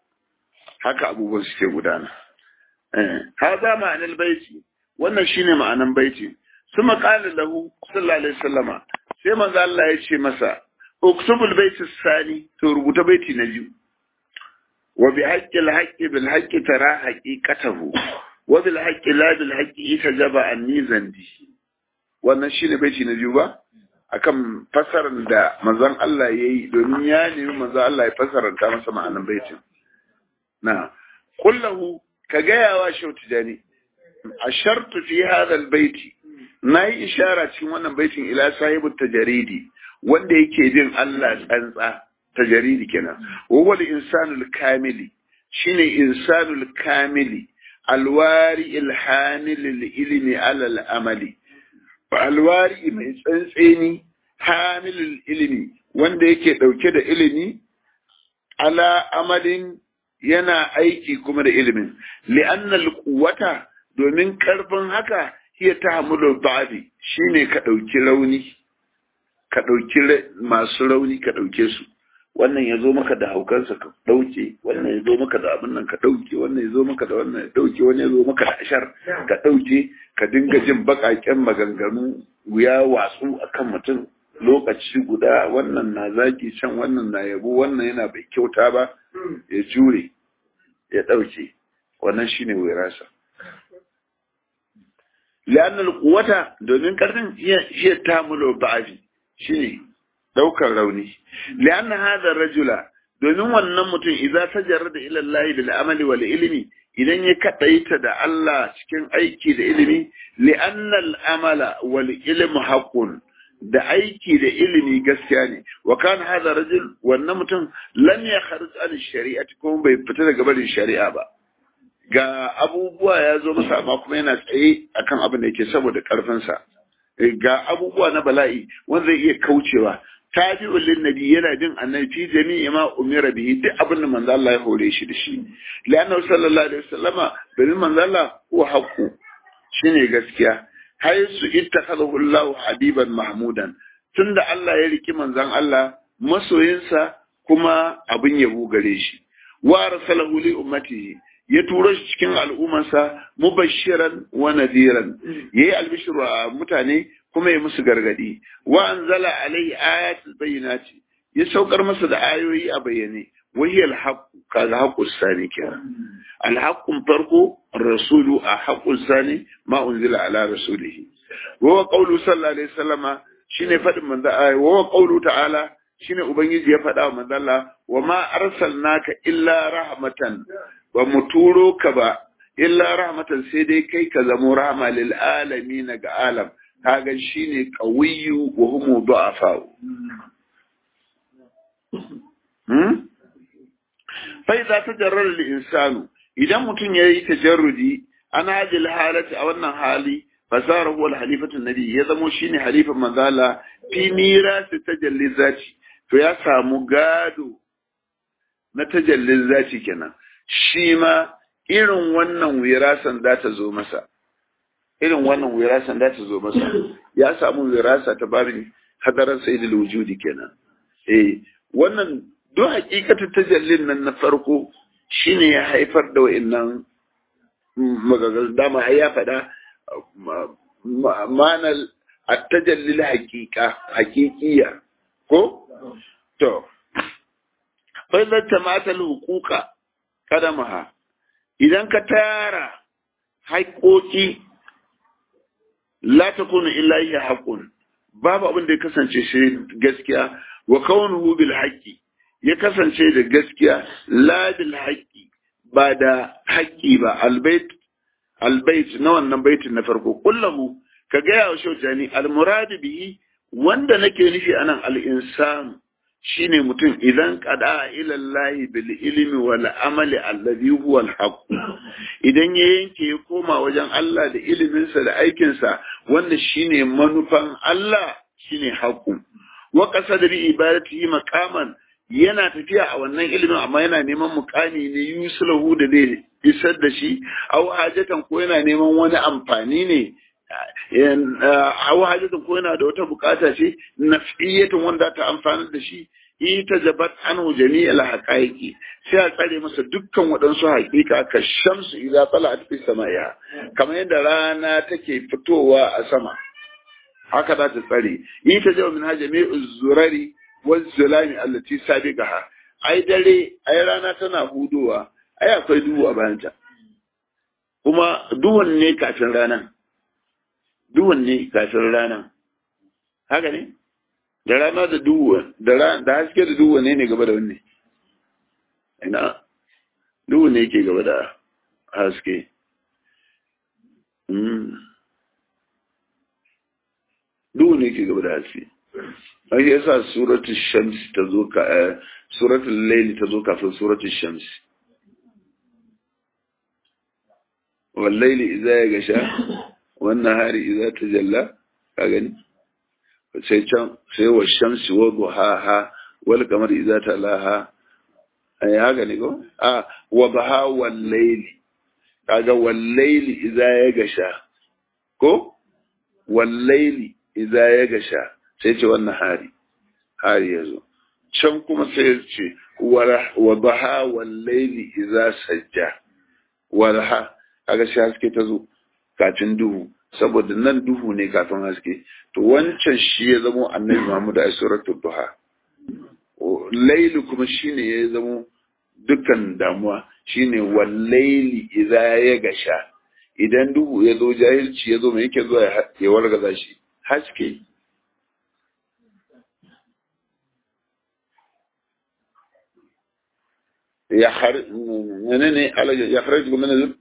haka abubuwan suke gudana eh hada ma'anar baiti wannan shine ma'anan baiti kuma qala lahu sallallahu alaihi wasallama sai manzo Allah ya ce masa uktubul baiti sani to rubuta baiti na biyu wa bi haqqi al-haqqi bil haqqi tara haqiqatahu wa bil haqqi la bil haqqi itajaba anni zandi wannan shine baiti na biyu ba akan fasarar da manzon Allah ya yi domin ya nemi manzon Allah ya fasaranta masa ma'anan baitin na kullahu ka gaya wa shautu jani a shartu fi hadal baiti na yi ishara cikin wannan baitin ila sahibu tajaridi wanda yake bin Allah tsantsa tajaridi kenan wawal insanul kamili shine insanul kamili alwari ilhanil ilmi alal amali alwari mai tsantseni hamilul ilimi wanda yake ɗauke da ilimi ala amalin yana aiki kuma da ilimin li'annal quwwata domin karfin haka hiya tahmulu ba'di shine ka ɗauki rauni ka ɗauki masu rauni ka ɗauke su wannan ya zo maka da haukansa ka ɗauke wannan ya zo maka da abin nan ka ɗauke wannan ya zo maka da wannan ya ɗauke wani ya zo maka da ashar ka ɗauke ka dinga jin baƙaƙen maganganu wuya watsu akan mutum lokaci guda wannan na zaki can wannan na yabo wannan yana bai kyauta ba ya jure ya ɗauke wannan shine wirasa li'annal quwwata domin karfin iya tamulo ba'afi shine daukar rauni li'anna hadha rajula domin wannan mutum idza tajarrada ila Allah bil amali wal ilmi idan ya kadaita da Allah cikin aiki da ilimi li'anna al amala wal ilmu haqqun da aiki da ilimi gaskiya ne wa kana hadha rajul wannan mutum lam yakhruj an shari'ati kuma bai fita daga barin shari'a ba ga abubuwa ya zo masa amma kuma yana tsaye akan abin da yake saboda karfinsa ga abubuwa na bala'i wanda zai iya kaucewa tabi'un lin nabi yana bin annabi fi jami'i ma umira bihi duk abin da manzo Allah ya hore shi da shi la'annahu sallallahu alaihi wasallama domin manzo Allah huwa haqqu shine gaskiya haisu ittakhadahu Allah habiban mahmudan tunda Allah ya riki manzon Allah masoyinsa kuma abin yabo gare shi wa arsalahu li ummatihi ya turo shi cikin al'ummarsa mubashiran wa nadiran yayi albishir wa mutane kuma ya musu gargadi wa anzala alai ayatul bayyinati ya saukar masa da ayoyi a bayyane wahi alhaq kaga haqqus sani kenan alhaqqun farko rasulu a haqqus sani ma unzila ala rasulihi wa qawlu sallallahu alaihi wasallama shine fadin manzo wa qawlu ta'ala shine ubangiji ya faɗa wa manzo Allah wa ma arsalnaka illa rahmatan ba mu turo ka ba illa rahmatan sai dai kai ka zamo rahma lil alamin ga alam kaga shine qawiyyu wa hum du'afa hmm fa idza tajarrara al insanu idan mutum yayi tajarrudi ana hadil halati a wannan hali fasara huwa al halifatu nabi ya zamo shine halifan manzala fi mirasi tajalli zati to ya samu gado na tajallin zati kenan shi ma irin wannan wirasan za ta zo masa irin wannan wirasan za ta zo masa ya samu wirasa ta babin hadaran sayyidul wujudi kenan eh wannan duk hakikatu tajallin nan na farko shine ya haifar da wa'annan magagal dama ai ya faɗa ma'anar at-tajallil haqiqa haqiqiyya ko to fa idza tamata al-huquqa kadamaha idan ka tara haƙoƙi la takunu illa hiya haqqun babu abin da ya kasance shi gaskiya wa kaunuhu bil haqqi ya kasance da gaskiya la bil haqqi ba da haƙƙi ba albayt albayt na wannan baitin na farko kullahu ka ga ya shaujani al murad bihi wanda nake nufi anan al insanu shine mutum idan qada ila Allah bil ilmi wal amali alladhi huwa al haqq idan ya yanke ya koma wajen Allah da iliminsa da aikinsa wanda shine manufan Allah shine haqqu wa qasada bi ibadatihi maqaman yana tafiya a wannan ilimin amma yana neman mukami ne yusulahu da zai isar da shi au hajatan ko yana neman wani amfani ne au hajatan ko yana da wata bukata ce nafiyatun wanda ta amfanar da shi ita jabat anhu jami'al haqaiqi sai a tsare masa dukkan waɗansu haƙiƙa ka shamsu idza tala'at fi samaiha kamar yadda rana take fitowa a sama haka za ta tsare ita jawa min hajami'u zurari wazzulami allati sabiqaha ai dare ai rana tana hudowa ai akwai duhu a bayanta kuma duhun ne kafin ranan duhun ne kafin ranan haka ne da rana da duhu da da haske da duhu ne ne gaba da wanne ina duhu ne yake gaba da haske duhu ne yake gaba da haske an yi yasa suratul shams ta zo ka suratul layli ta zo kafin suratul shams wallaili idza ya gasha wannan hari idza tajalla ka gani sai can sai wa shamsi wa duhaha wal qamar idza talaha ai haka ne ko a wa baha wal layli kaga wal layli idza ya gasha ko wal layli idza ya gasha sai ce wannan hari hari ya zo can kuma sai ya ce wa baha wallaili iza sajja walha kaga shi haske ta zo kafin duhu saboda nan duhu ne kafin haske to wancan shi ya zamo annabi Muhammad a suratul duha laili kuma shine ya zamo dukkan damuwa shine wallaili iza ya gasha idan duhu ya zo jahilci ya zo mai yake zuwa ya wargaza shi haske يخرج منين يخرجكم من الظلم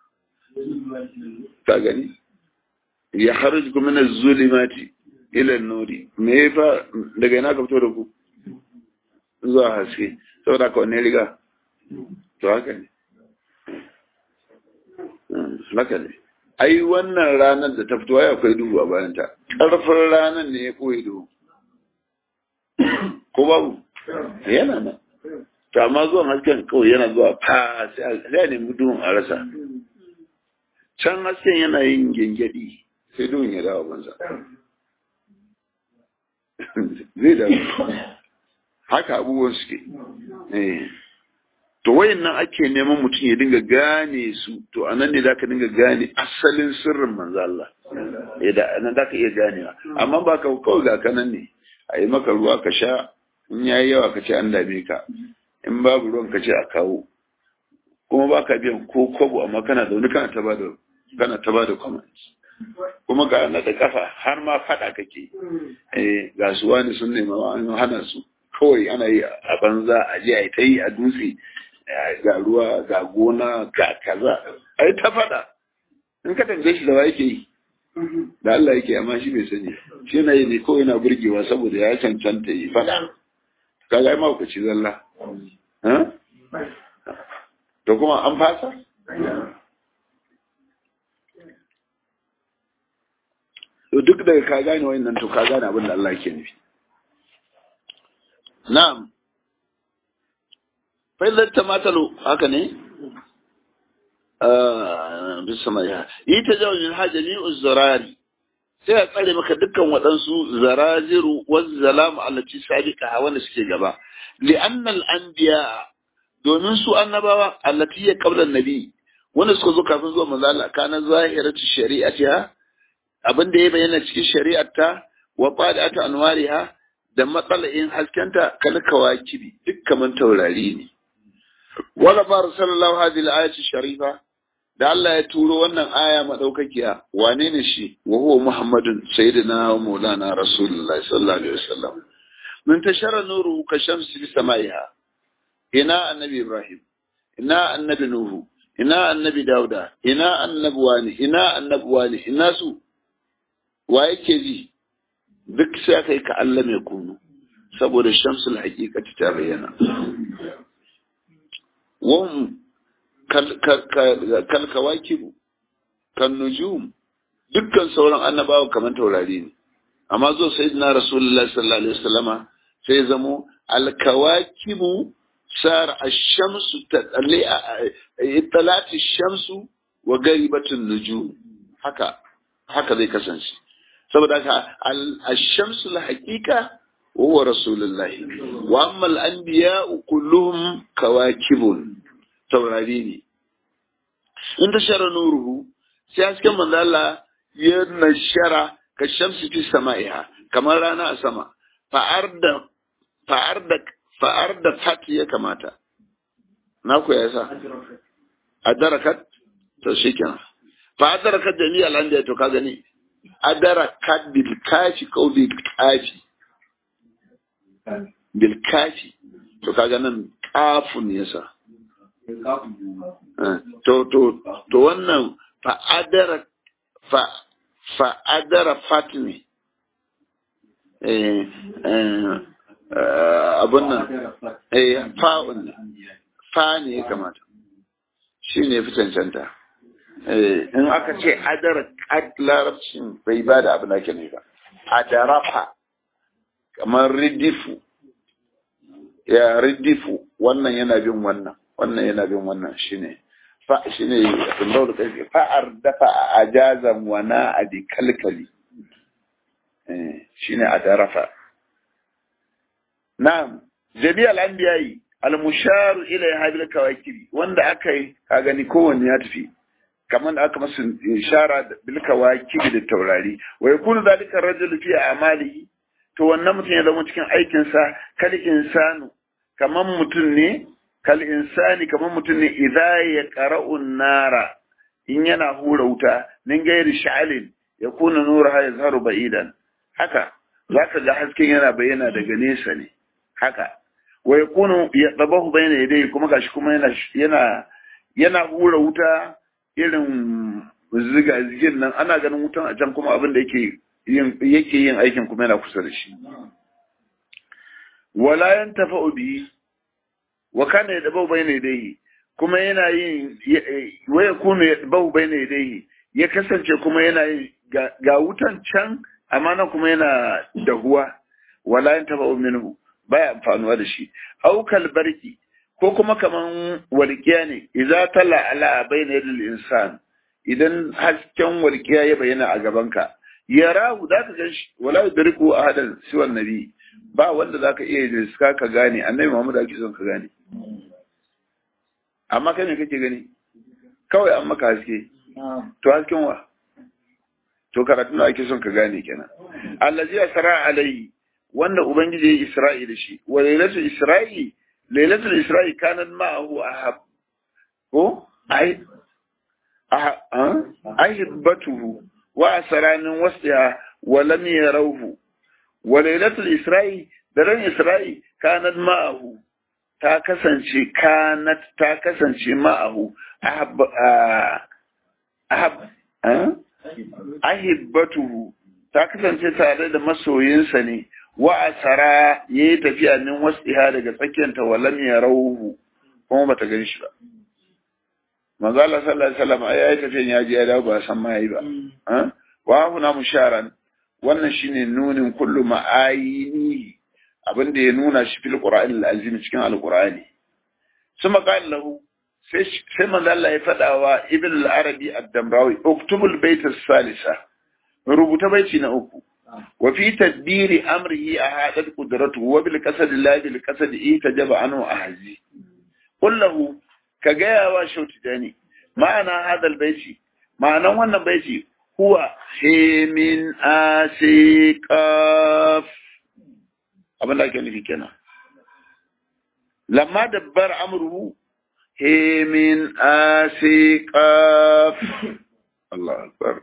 كاغني يخرجكم من الظلمات الى النور me fa daga ina ka fito da ku zuwa haske saboda ka wanne riga to haka ne haka ne ai wannan ranar da ta fito ai akwai duhu a bayan ta karfin ranar ne ya koyi duhu ko babu yana nan to amma zuwan hasken kawai yana zuwa fa sai a nemi duhun a rasa can hasken yana yin gengedi sai duhun ya dawo banza zai da haka abubuwan suke to wayan nan ake neman mutum ya dinga gane su to a nan ne za ka dinga gane asalin sirrin manzo Allah nan za ka iya ganewa amma ba ka kawai ga kanan ne a yi maka ruwa ka sha in yayi yawa ka ce an dame ka in babu ruwan ka ce a kawo kuma ba ka biyan ko kwabo amma kana da wani kana ta bada kana ta bada comments kuma ga na da kafa har ma fada kake eh ga su wani sun nema an hana su kawai ana yi a banza a je a ta yi a dutse ga ruwa ga gona ga kaza ai ta fada in ka tambaye shi da wa yake yi da Allah yake amma shi bai sani shi yana yi ne kawai yana burgewa saboda ya cancanta yi fada kaga ai ma ku ci zalla to kuma an fasa to duk daga ka gane wannan to ka gane abin da Allah ke nufi na'am fa idza tamatalu haka ne bisama ya yi ta jawajin hajjami uzzarari sai a tsare maka dukkan waɗansu zaraziru wazzalamu allaci sabiqa wanda suke gaba li'annal anbiya domin su annabawa allati ya qabla nabi wanda suka zo kafin zuwa manzo Allah kana zahiratu shari'atiha abin da ya bayyana cikin shari'arta wa qadatu anwariha da matsala'in haskenta kal kawakibi duk kaman taurari ne wala bar sallallahu hadhihi al-ayati sharifa da Allah ya turo wannan aya madaukakiya wane ne shi wa huwa muhammadun sayyidina wa maulana rasulullahi sallallahu alaihi wasallam min tashara nuru ka shamsi bi samaiha ina annabi ibrahim ina annabi nuhu ina annabi dauda ina annabi wani ina annabi wani ina su wa yake ji duk sai aka yi ka Allah mai kunu saboda shamsul haqiqati ta bayyana wahum kal kawakibu kan nujum dukkan sauran annabawa kamar taurari ne amma zo sayyidina rasulullahi sallallahu alaihi wasallama sai zamo alkawakibu sar ash-shamsu tadalli italati ash-shamsu wa garibatun nujum haka haka zai kasance saboda haka ash-shamsu al-haqiqa huwa rasulullahi wa amma al-anbiya kulluhum kawakibun taurari ne in ta shara nuruhu sai hasken manzo Allah ya nashara ka shamsi fi sama'iha kamar rana a sama fa'ar da fa'ar da fa'ar da fati ya kamata na ku ya sa adarakat to shikenan fa adarakat jami'a al-anbiya to ka gani adarakat bil kafi ko bil kafi bil kafi to kaga nan kafun yasa to to to wannan fa'adara fa fa'adara fatmi eh abun nan eh fa'un fa ne ya kamata shi ne fi cancanta in aka ce adara larabcin bai ba da abin da ke ne ba adarafa kamar ridifu ya ridifu wannan yana bin wannan wannan yana bin wannan shine fa shine Allah da kai fa'ar dafa ajazan wa na adi kalkali eh shine adarafa na'am jami'al anbiya'i al-musharu ila hadhihi kawakibi wanda aka yi ka gani kowanne ya tafi kamar da aka masa ishara bil kawakibi da taurari wa yakunu zalika rajulu fi amalihi to wannan mutum ya zama cikin aikinsa kal insanu kamar mutum ne kal insani kamar mutum ne idza ya qara'un nara in yana hura wuta min gairi sha'alin ya kuna nura ha yazharu ba'idan haka zaka ga hasken yana bayyana daga nesa ne haka wa yakunu yadabahu bayna yadayhi kuma gashi kuma yana yana yana hura wuta irin ziga zigin nan ana ganin wutan a can kuma abin da yake yin yake yin aikin kuma yana kusa da shi wala yantafa'u bihi wa kana yadabahu bayna yadayhi kuma yana yin wa yakunu yadabahu bayna yadayhi ya kasance kuma yana yin ga wutan can amma nan kuma yana dahuwa wala yantafa'u minhu baya amfanuwa da shi aukal barki ko kuma kaman walƙiya ne idza tala ala bayna yadil insan idan hasken walƙiya ya bayyana a gabanka yarahu zaka gan shi wala yudriku ahadan siwa nabi ba wanda zaka iya riska ka gane annabi Muhammad ake son ka gane amma kai me kake gani kawai an maka haske to hasken wa to karatu ake son ka gane kenan allazi asra alai wanda ubangiji ya isra'i da shi wa lailatul isra'i lailatul isra'i kanan ma'ahu ahab ko ai ahibbatuhu wa asranin wasiya wa lam yarawhu wa lailatul isra'i daren isra'i kanan ma'ahu ta kasance kanat ta kasance ma'ahu ahab ahab ahibbatuhu ta kasance tare da masoyinsa ne wa asara ya yi tafiya min wasiha daga tsakiyanta walam ya rauhu kuma bata gan shi ba manzo Allah sallallahu alaihi wasallam ya yi tafiyan ya ji ya dawo ba san ma yayi ba wa huna musharan wannan shine nunin kullu ma'ayini abinda ya nuna shi fil qur'an al-azim cikin al-qur'ani suma qala lahu sai sai manzo Allah ya fada wa ibn al-arabi ad-damrawi uktubul bayt as-salisa rubuta baiti na uku وفي تدبير أمره أهادت قدرته وبالقصد لا بالقصد إيه تجب عنه أهزي قل له كجاء وشوت تاني معنى هذا البيت معنى وانا بيت هو من آسيقاف أبن لا كان في كنا لما دبر أمره من آسيقاف الله أكبر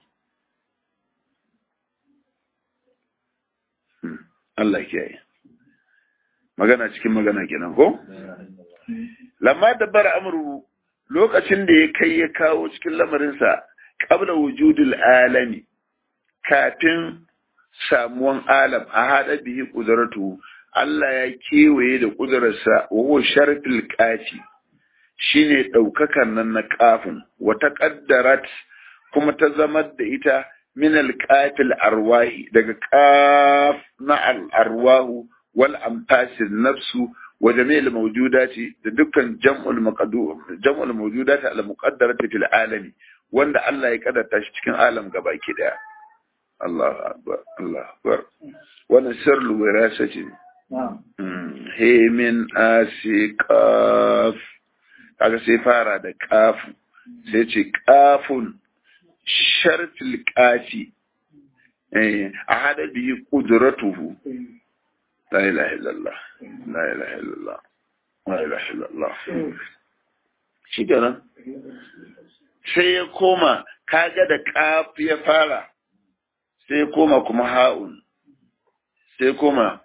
Allah kiyaye. Magana cikin magana kenan ko? Lamma dabbar amru lokacin da ya kai ya kawo cikin lamarinsa qabla wujudil alami kafin samuwan alam a hada bihi qudratu Allah ya kewaye da ƙudurarsa wa sharfil kafi shine ɗaukakan nan na kafin wata ƙaddarat kuma ta zama da ita min alƙafil arwahi daga ƙaf na al'arwahu wal amfasin nafsu wa jami'il mawjudati da dukkan jam'ul maqdur jam'ul mawjudati al muqaddarati fil alami wanda Allah ya kaddata shi cikin alam gabaki daya Allahu akbar Allahu akbar wannan sirrul wirasati ne he min asiqaf kaga sai fara da kafu sai ce kafun sharfil kafi a hada biyi kudratuhu la ilaha illallah la ilaha illallah la ilaha illallah shi kenan sai ya koma kaga da kaf ya fara sai ya koma kuma ha'un sai koma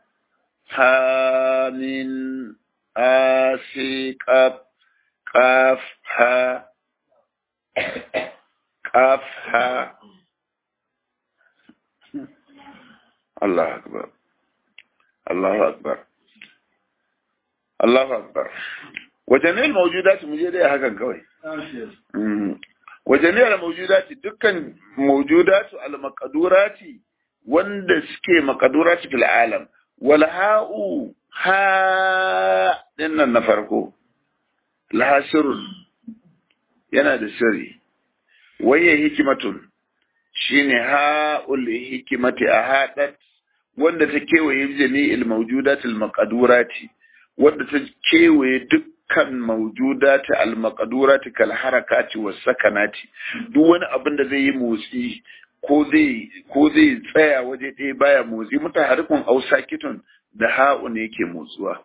hamin asiqaf قاف ها قاف ها الله أكبر الله أكبر الله أكبر وجميع الموجودات موجودة هكذا كوي وجميع الموجودات دكان موجودات المقدورات wanda suke makadurati fil alam wal ha'u ha dinnan na farko lahasirun yana da sirri waye hikimatun shine ha'ul hikimati a haɗat wanda ta kewaye jami'il mawjudatil maqdurati wanda ta kewaye dukkan mawjudati al maqdurati kal harakati was sakanati duk wani abin da zai yi motsi ko zai ko zai tsaya waje ɗaya baya motsi mutaharrikun ausakitun da ha'u ne yake motsuwa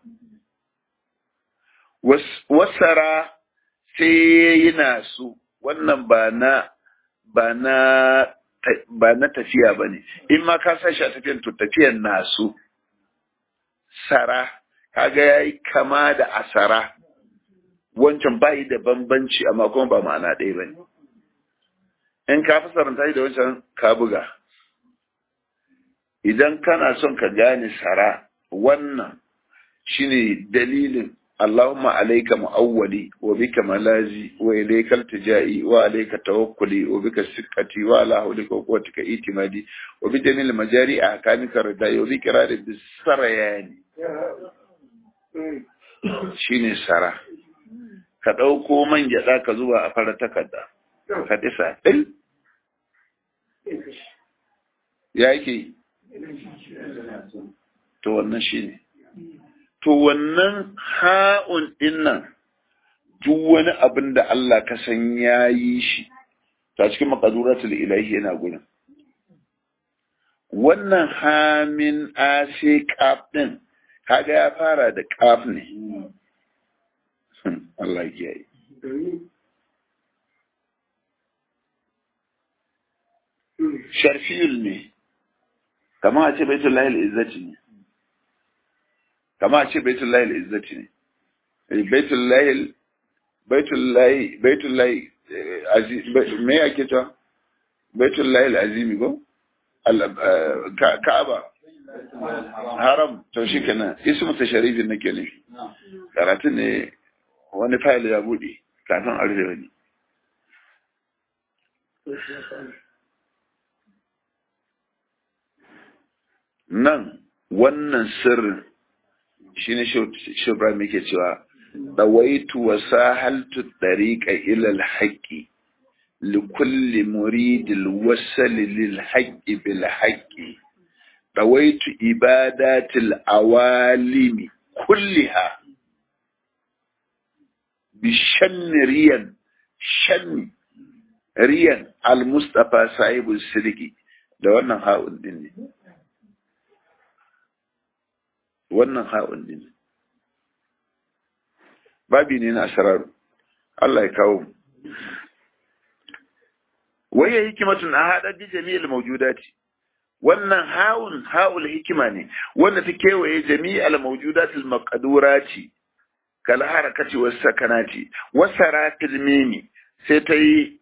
wasara sai yana su wannan ba na ba na ba na tafiya ba ne in ma ka sa shi a tafiyan to tafiyan nasu sara kaga yayi kama da asara wancan bayi da bambanci amma kuma ba ma'ana ɗaya ba ne in ka fi saranta da wancan ka buga idan kana son ka gane sara wannan shine dalilin اللهم عليك مؤولي وبك ملازي وإليك التجائي وعليك توكلي وبك سكتي وعلى حولك وقوتك اعتمادي وبجميع المجاري أحكامك ردائي وبكرار بالسريان shine sara ka ɗauko man gyaɗa ka zuwa a fara takarda ka disa ɗin ya yake to wannan shine to wannan ha'un ɗin nan duk wani abin da Allah ka san ya yi shi ta cikin makaduratul ilahi yana gurin wannan hamin ase kaf ɗin kaga ya fara da kaf ne Allah ya yi sharfiyul ne kama a ce baitul lahil izzati ne kama a ce baitul lahil izzati ne baitul lahil baitul lahi baitul lahi me ake ta baitul lahil azimi ko ka'aba haram to shi kenan ismu tasharifin nake ne karatun ne wani fayil ya bude kafin arfe wani nan wannan sirrin shi ne shubram yake cewa ɗawaitu wa sahaltu ɗariƙa ilal haƙƙi likulli muridil wasali lil haƙƙi bil haƙƙi ɗawaitu ibadatil awalimi kulliha bi shanni riyan shanni riyan al-mustafa sahibul sirki da wannan ha'un din ne wannan ha'un din babi ne na asararu Allah ya kawo mu waye hikimatun a haɗar bi jami'il mawjudati wannan ha'un ha'ul hikima ne wanda ta kewaye jami'al mawjudatil maqdurati kal harakati was sakanati wasaratil mimi sai ta yi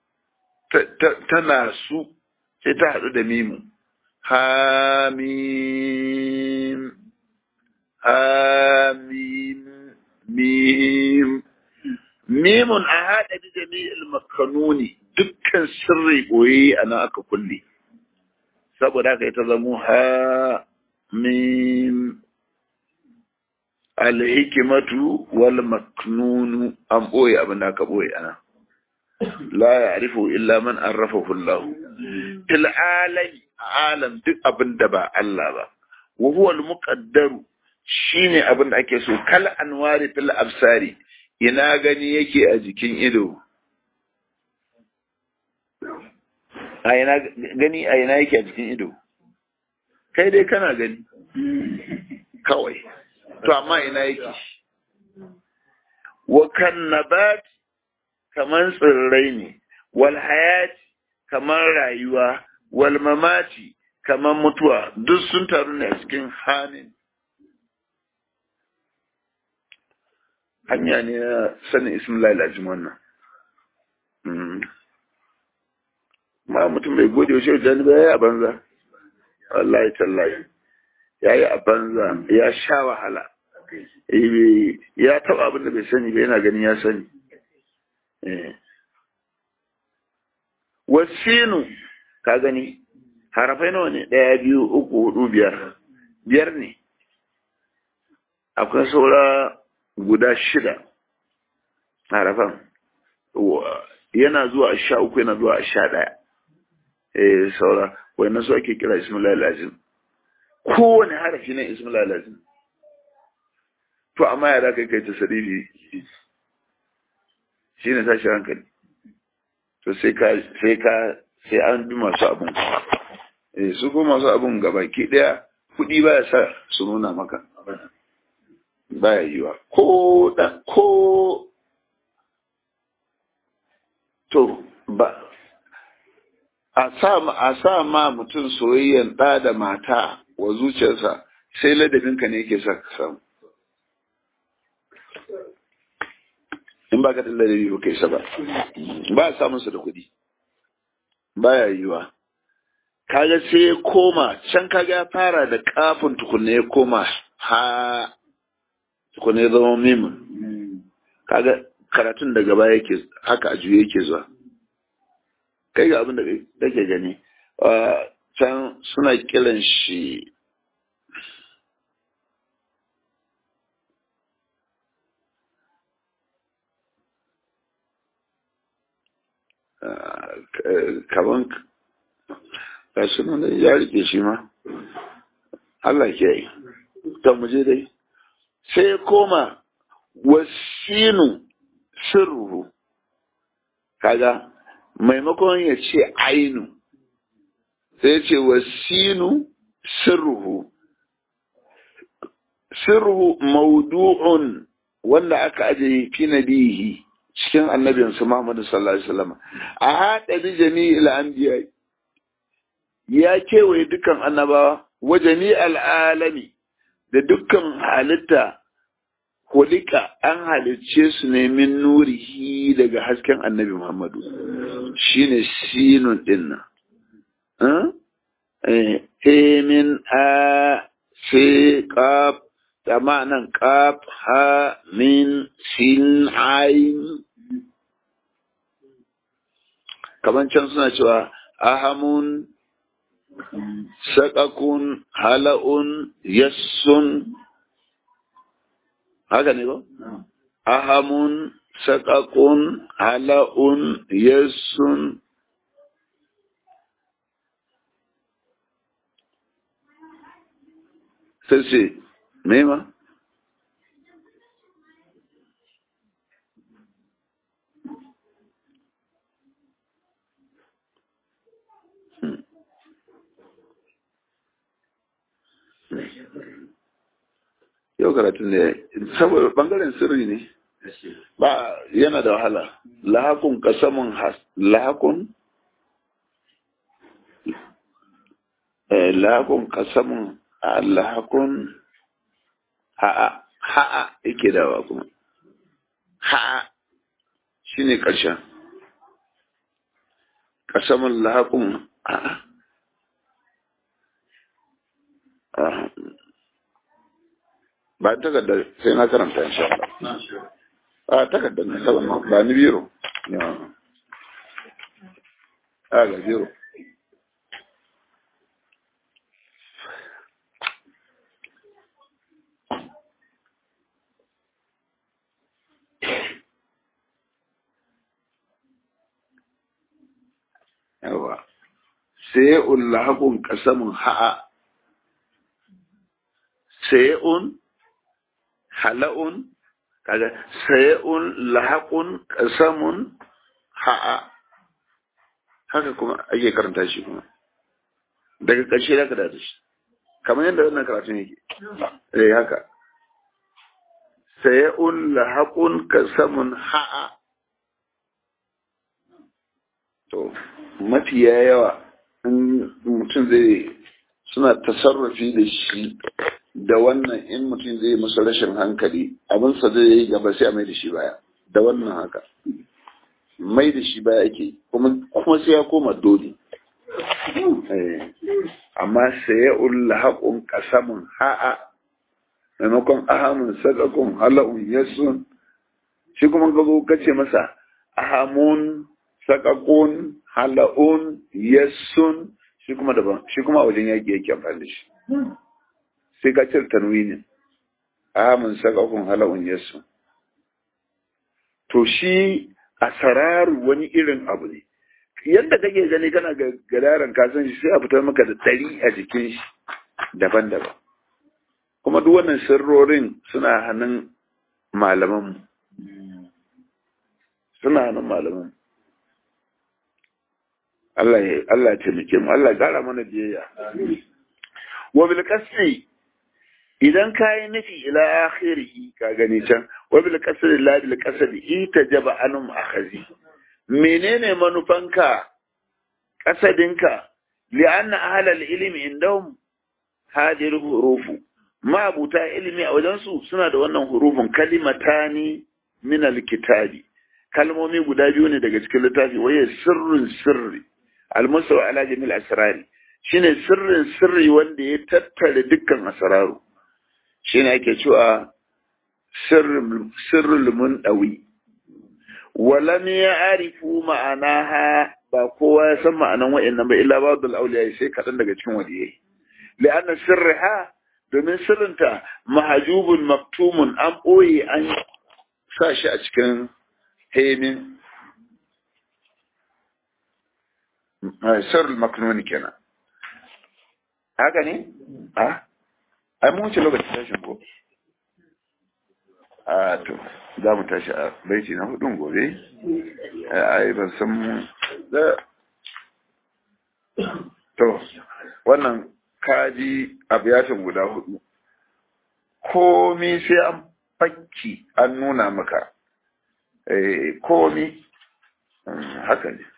tana su sai ta haɗu da mimu hamim hamim mim mimun a haɗa da jami'il makanuni dukkan sirri ɓoye a nan aka kulle saboda haka ita zamo ha mim alhikimatu wal maknunu an ɓoye abin da aka ɓoye ana la ya arifu illa man arrafahu Allah fil alami alam duk abin da ba Allah ba wa huwa al muqaddaru shine abin da ake so kal anwari fil absari ina gani yake a jikin ido a ina gani a ina yake a jikin ido kai dai kana gani kawai to amma ina yake wa kan nabat kaman tsirrai ne wal hayati kaman rayuwa wal mamati kaman mutuwa duk sun taru ne a cikin hanin hanya ne na sanin ismillah lajim wannan ma mutum bai gode wa shehu jani ba ya yi a banza wallahi tallahi ya yi a banza ya sha wahala ya taba abin da bai sani ba yana ganin ya sani wasinu ka gani harafai nawa ne ɗaya biyu uku hudu biyar biyar ne akwai saura guda shida harafan yana zuwa a sha uku yana zuwa a sha ɗaya eh saura wannan su ake kira ismullah lazim kowane harafi na ismullah lazim to amma ya kai kai tasarifi shi ne tashi hankali to sai ka sai ka sai an bi masu abun eh su ko masu abun gabaki daya kudi baya sa su nuna maka baya yiwa ko da ko to ba a sa a sa ma mutum soyayyan da da mata wa zuciyarsa sai ladabinka ne yake sa ka samu in ba ka da ladabi ba kai sa ba ba a samun su da kuɗi baya yiwa kaga sai ya koma can kaga ya fara da kafin tukunne ya koma ha tukunne ya zama mimun kaga karatun daga baya yake haka a juye yake zuwa kai ga abin da kake gani can suna kiran shi kaman gashi nan da ya rike shi ma Allah ke yi ta muje dai sai koma wasinu sirru kaga maimakon ya ce ainu sai ya ce wasinu sirruhu sirruhu maudu'un wanda aka ajiye fi nabihi cikin annabinsu Muhammadu sallallahu alaihi wasallam a haɗa bi jami'il anbiya ya kewaye dukkan annabawa wa jami'al alami da dukkan halitta kulika an halicce su ne min nurihi daga hasken annabi Muhammadu shine sinun din nan eh min a sai qaf da ma'anan qaf ha min sin ain kaman can suna cewa ahamun saƙakun hala'un yassun haka ne ba? ahamun saƙakun hala'un yassun sai ce nema? yau karatun ne saboda bangaren sirri ne ba yana da wahala lahakun kasamun lahakun lahakun kasamun lahakun ha'a ha'a yake dawa kuma ha'a shine ƙarshen kasamun lahakun ha'a ba takardar sai na karanta insha Allah a takardar na saban ba ni biro a ga biro yawa say'un lahaqun qasamun ha'a say'un hala'un kaga say'un lahaqun qasamun ha'a haka kuma ake karanta shi kuma daga ƙarshe da ka da shi kamar yadda wannan karatun yake eh haka say'un lahaqun qasamun ha'a to mafiya yawa in mutum zai suna tasarrufi da shi da wannan in mutum zai masa rashin hankali abinsa zai yi gaba sai a mai da shi baya da wannan haka mai da shi baya ake kuma sai ya koma dole amma sai ya ulla haƙun ƙasamun ha'a maimakon ahamun sadakun hala'un yasun shi kuma ka zo kace masa ahamun sakakun hala'un yassun shi kuma daban shi kuma wajen yaƙi yake amfani da shi sai ka cire tanwinin amin sakakun hala'un yassun to shi asararu wani irin abu ne yadda kake gani kana ga gadaran kasan shi sai a fitar maka da tari a jikin shi daban-daban kuma duk wannan sirrorin suna hannun malamanmu suna hannun malamanmu Allah ya Allah ya taimake mu Allah ya gara mana biyayya wa bil qasri idan kai nufi ila akhirih ka gani can wa bil qasri la bil qasri itajaba anum akhazi menene manufanka kasadinka li'anna ahla al ilmi indahum hadir hurufu ma abuta ilimi a wajensu suna da wannan hurufin kalimatani min al kitabi kalmomi guda biyu ne daga cikin littafi waye sirrin sirri almusawa ala jamil asrari shine sirrin sirri wanda ya tattare dukkan asraru shine ake cewa sirrul sirrul mundawi walam ya'rifu ma'anaha ba kowa ya san ma'anan wa'annan ba illa ba'dul awliya sai kadan daga cikin waliyai li'anna sirriha domin sirrinta mahjubun maktumun an boye an sa shi a cikin hemin sirrul maknuni kenan haka ne a ai mun wuce lokacin tashin ko a to za mu tashi a baiti na hudun gobe ai ban san mu da to wannan kaji abiyatin guda hudu komi sai an fakki an nuna maka eh komi haka ne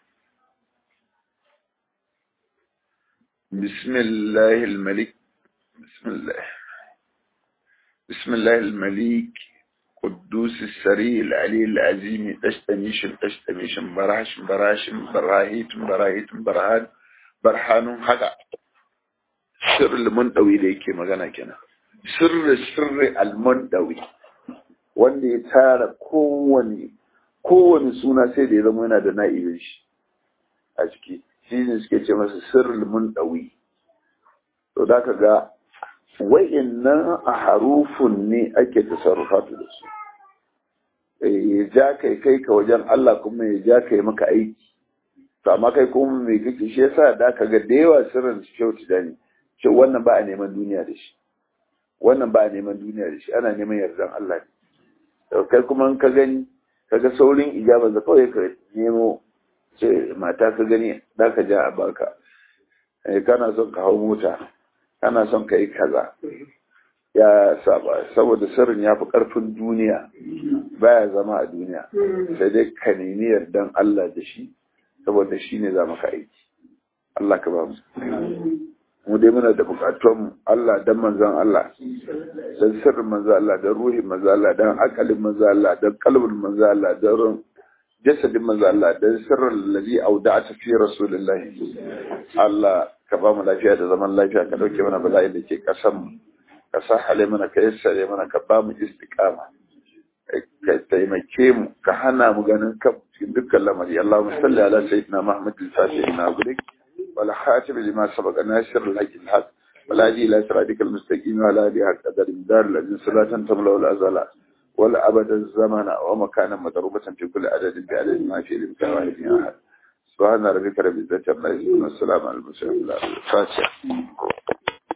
بسم الله الملك بسم الله بسم الله الملك قدوس السري العلي العظيم تشتميش تشتميش براش براش براهيت براهيت برهان برهان حقا سر المنطوي da yake magana kenan sirri sirri almundawi wanda ya tara kowane kowane suna sai da ya zama yana da na'ibin shi a ciki shi ne suke ce masa sirrul mundawi to da ka ga wa'innan a harufun ne ake tasarrufatu da su ya ja kai kai ka wajen Allah kuma ya ja kai maka aiki to amma kai kuma mai kake shi yasa da ka ga da yawa sirrin su kyautu da ne ce wannan ba a neman duniya da shi wannan ba a neman duniya da shi ana neman yardan Allah ne kai kuma ka gani kaga saurin ijaba da kawai ka nemo ce mata ka gani da ka ja a baka kana son ka hau mota kana son ka yi kaza ya saba saboda sirrin ya fi ƙarfin duniya baya zama a duniya sai dai ka nemi yardan Allah da shi saboda shi ne za maka aiki Allah ka ba mu mu dai muna da bukatun Allah dan manzon Allah dan sirrin manzon Allah dan ruhin manzon Allah dan akalin manzon Allah dan kalbin manzon Allah dan jasadin manzo Allah dan sirrin ladhi auda'ata fi rasulillahi Allah ka ba mu lafiya da zaman lafiya ka dauke mana bala'i da ke kasan mu ka sahale mana ka yassare mana ka ba mu istiqama ka taimake mu ka hana mu ganin kan cikin dukkan lamari Allahumma salli ala sayyidina Muhammad al-Fatih na gulik wal khatim lima sabaqa nasir al-haqq al-haq wal hadi ila siratika al-mustaqim wa ala alihi haqqa qadar dar ladin salatan tamla wal azala wal abada az-zamana wa makanan madrubatan fi kulli adadin bi adadin ma fi al-imkan wa fi ahad سبحان ربك رب العزة عما يصفون والسلام على المرسلين الفاتحة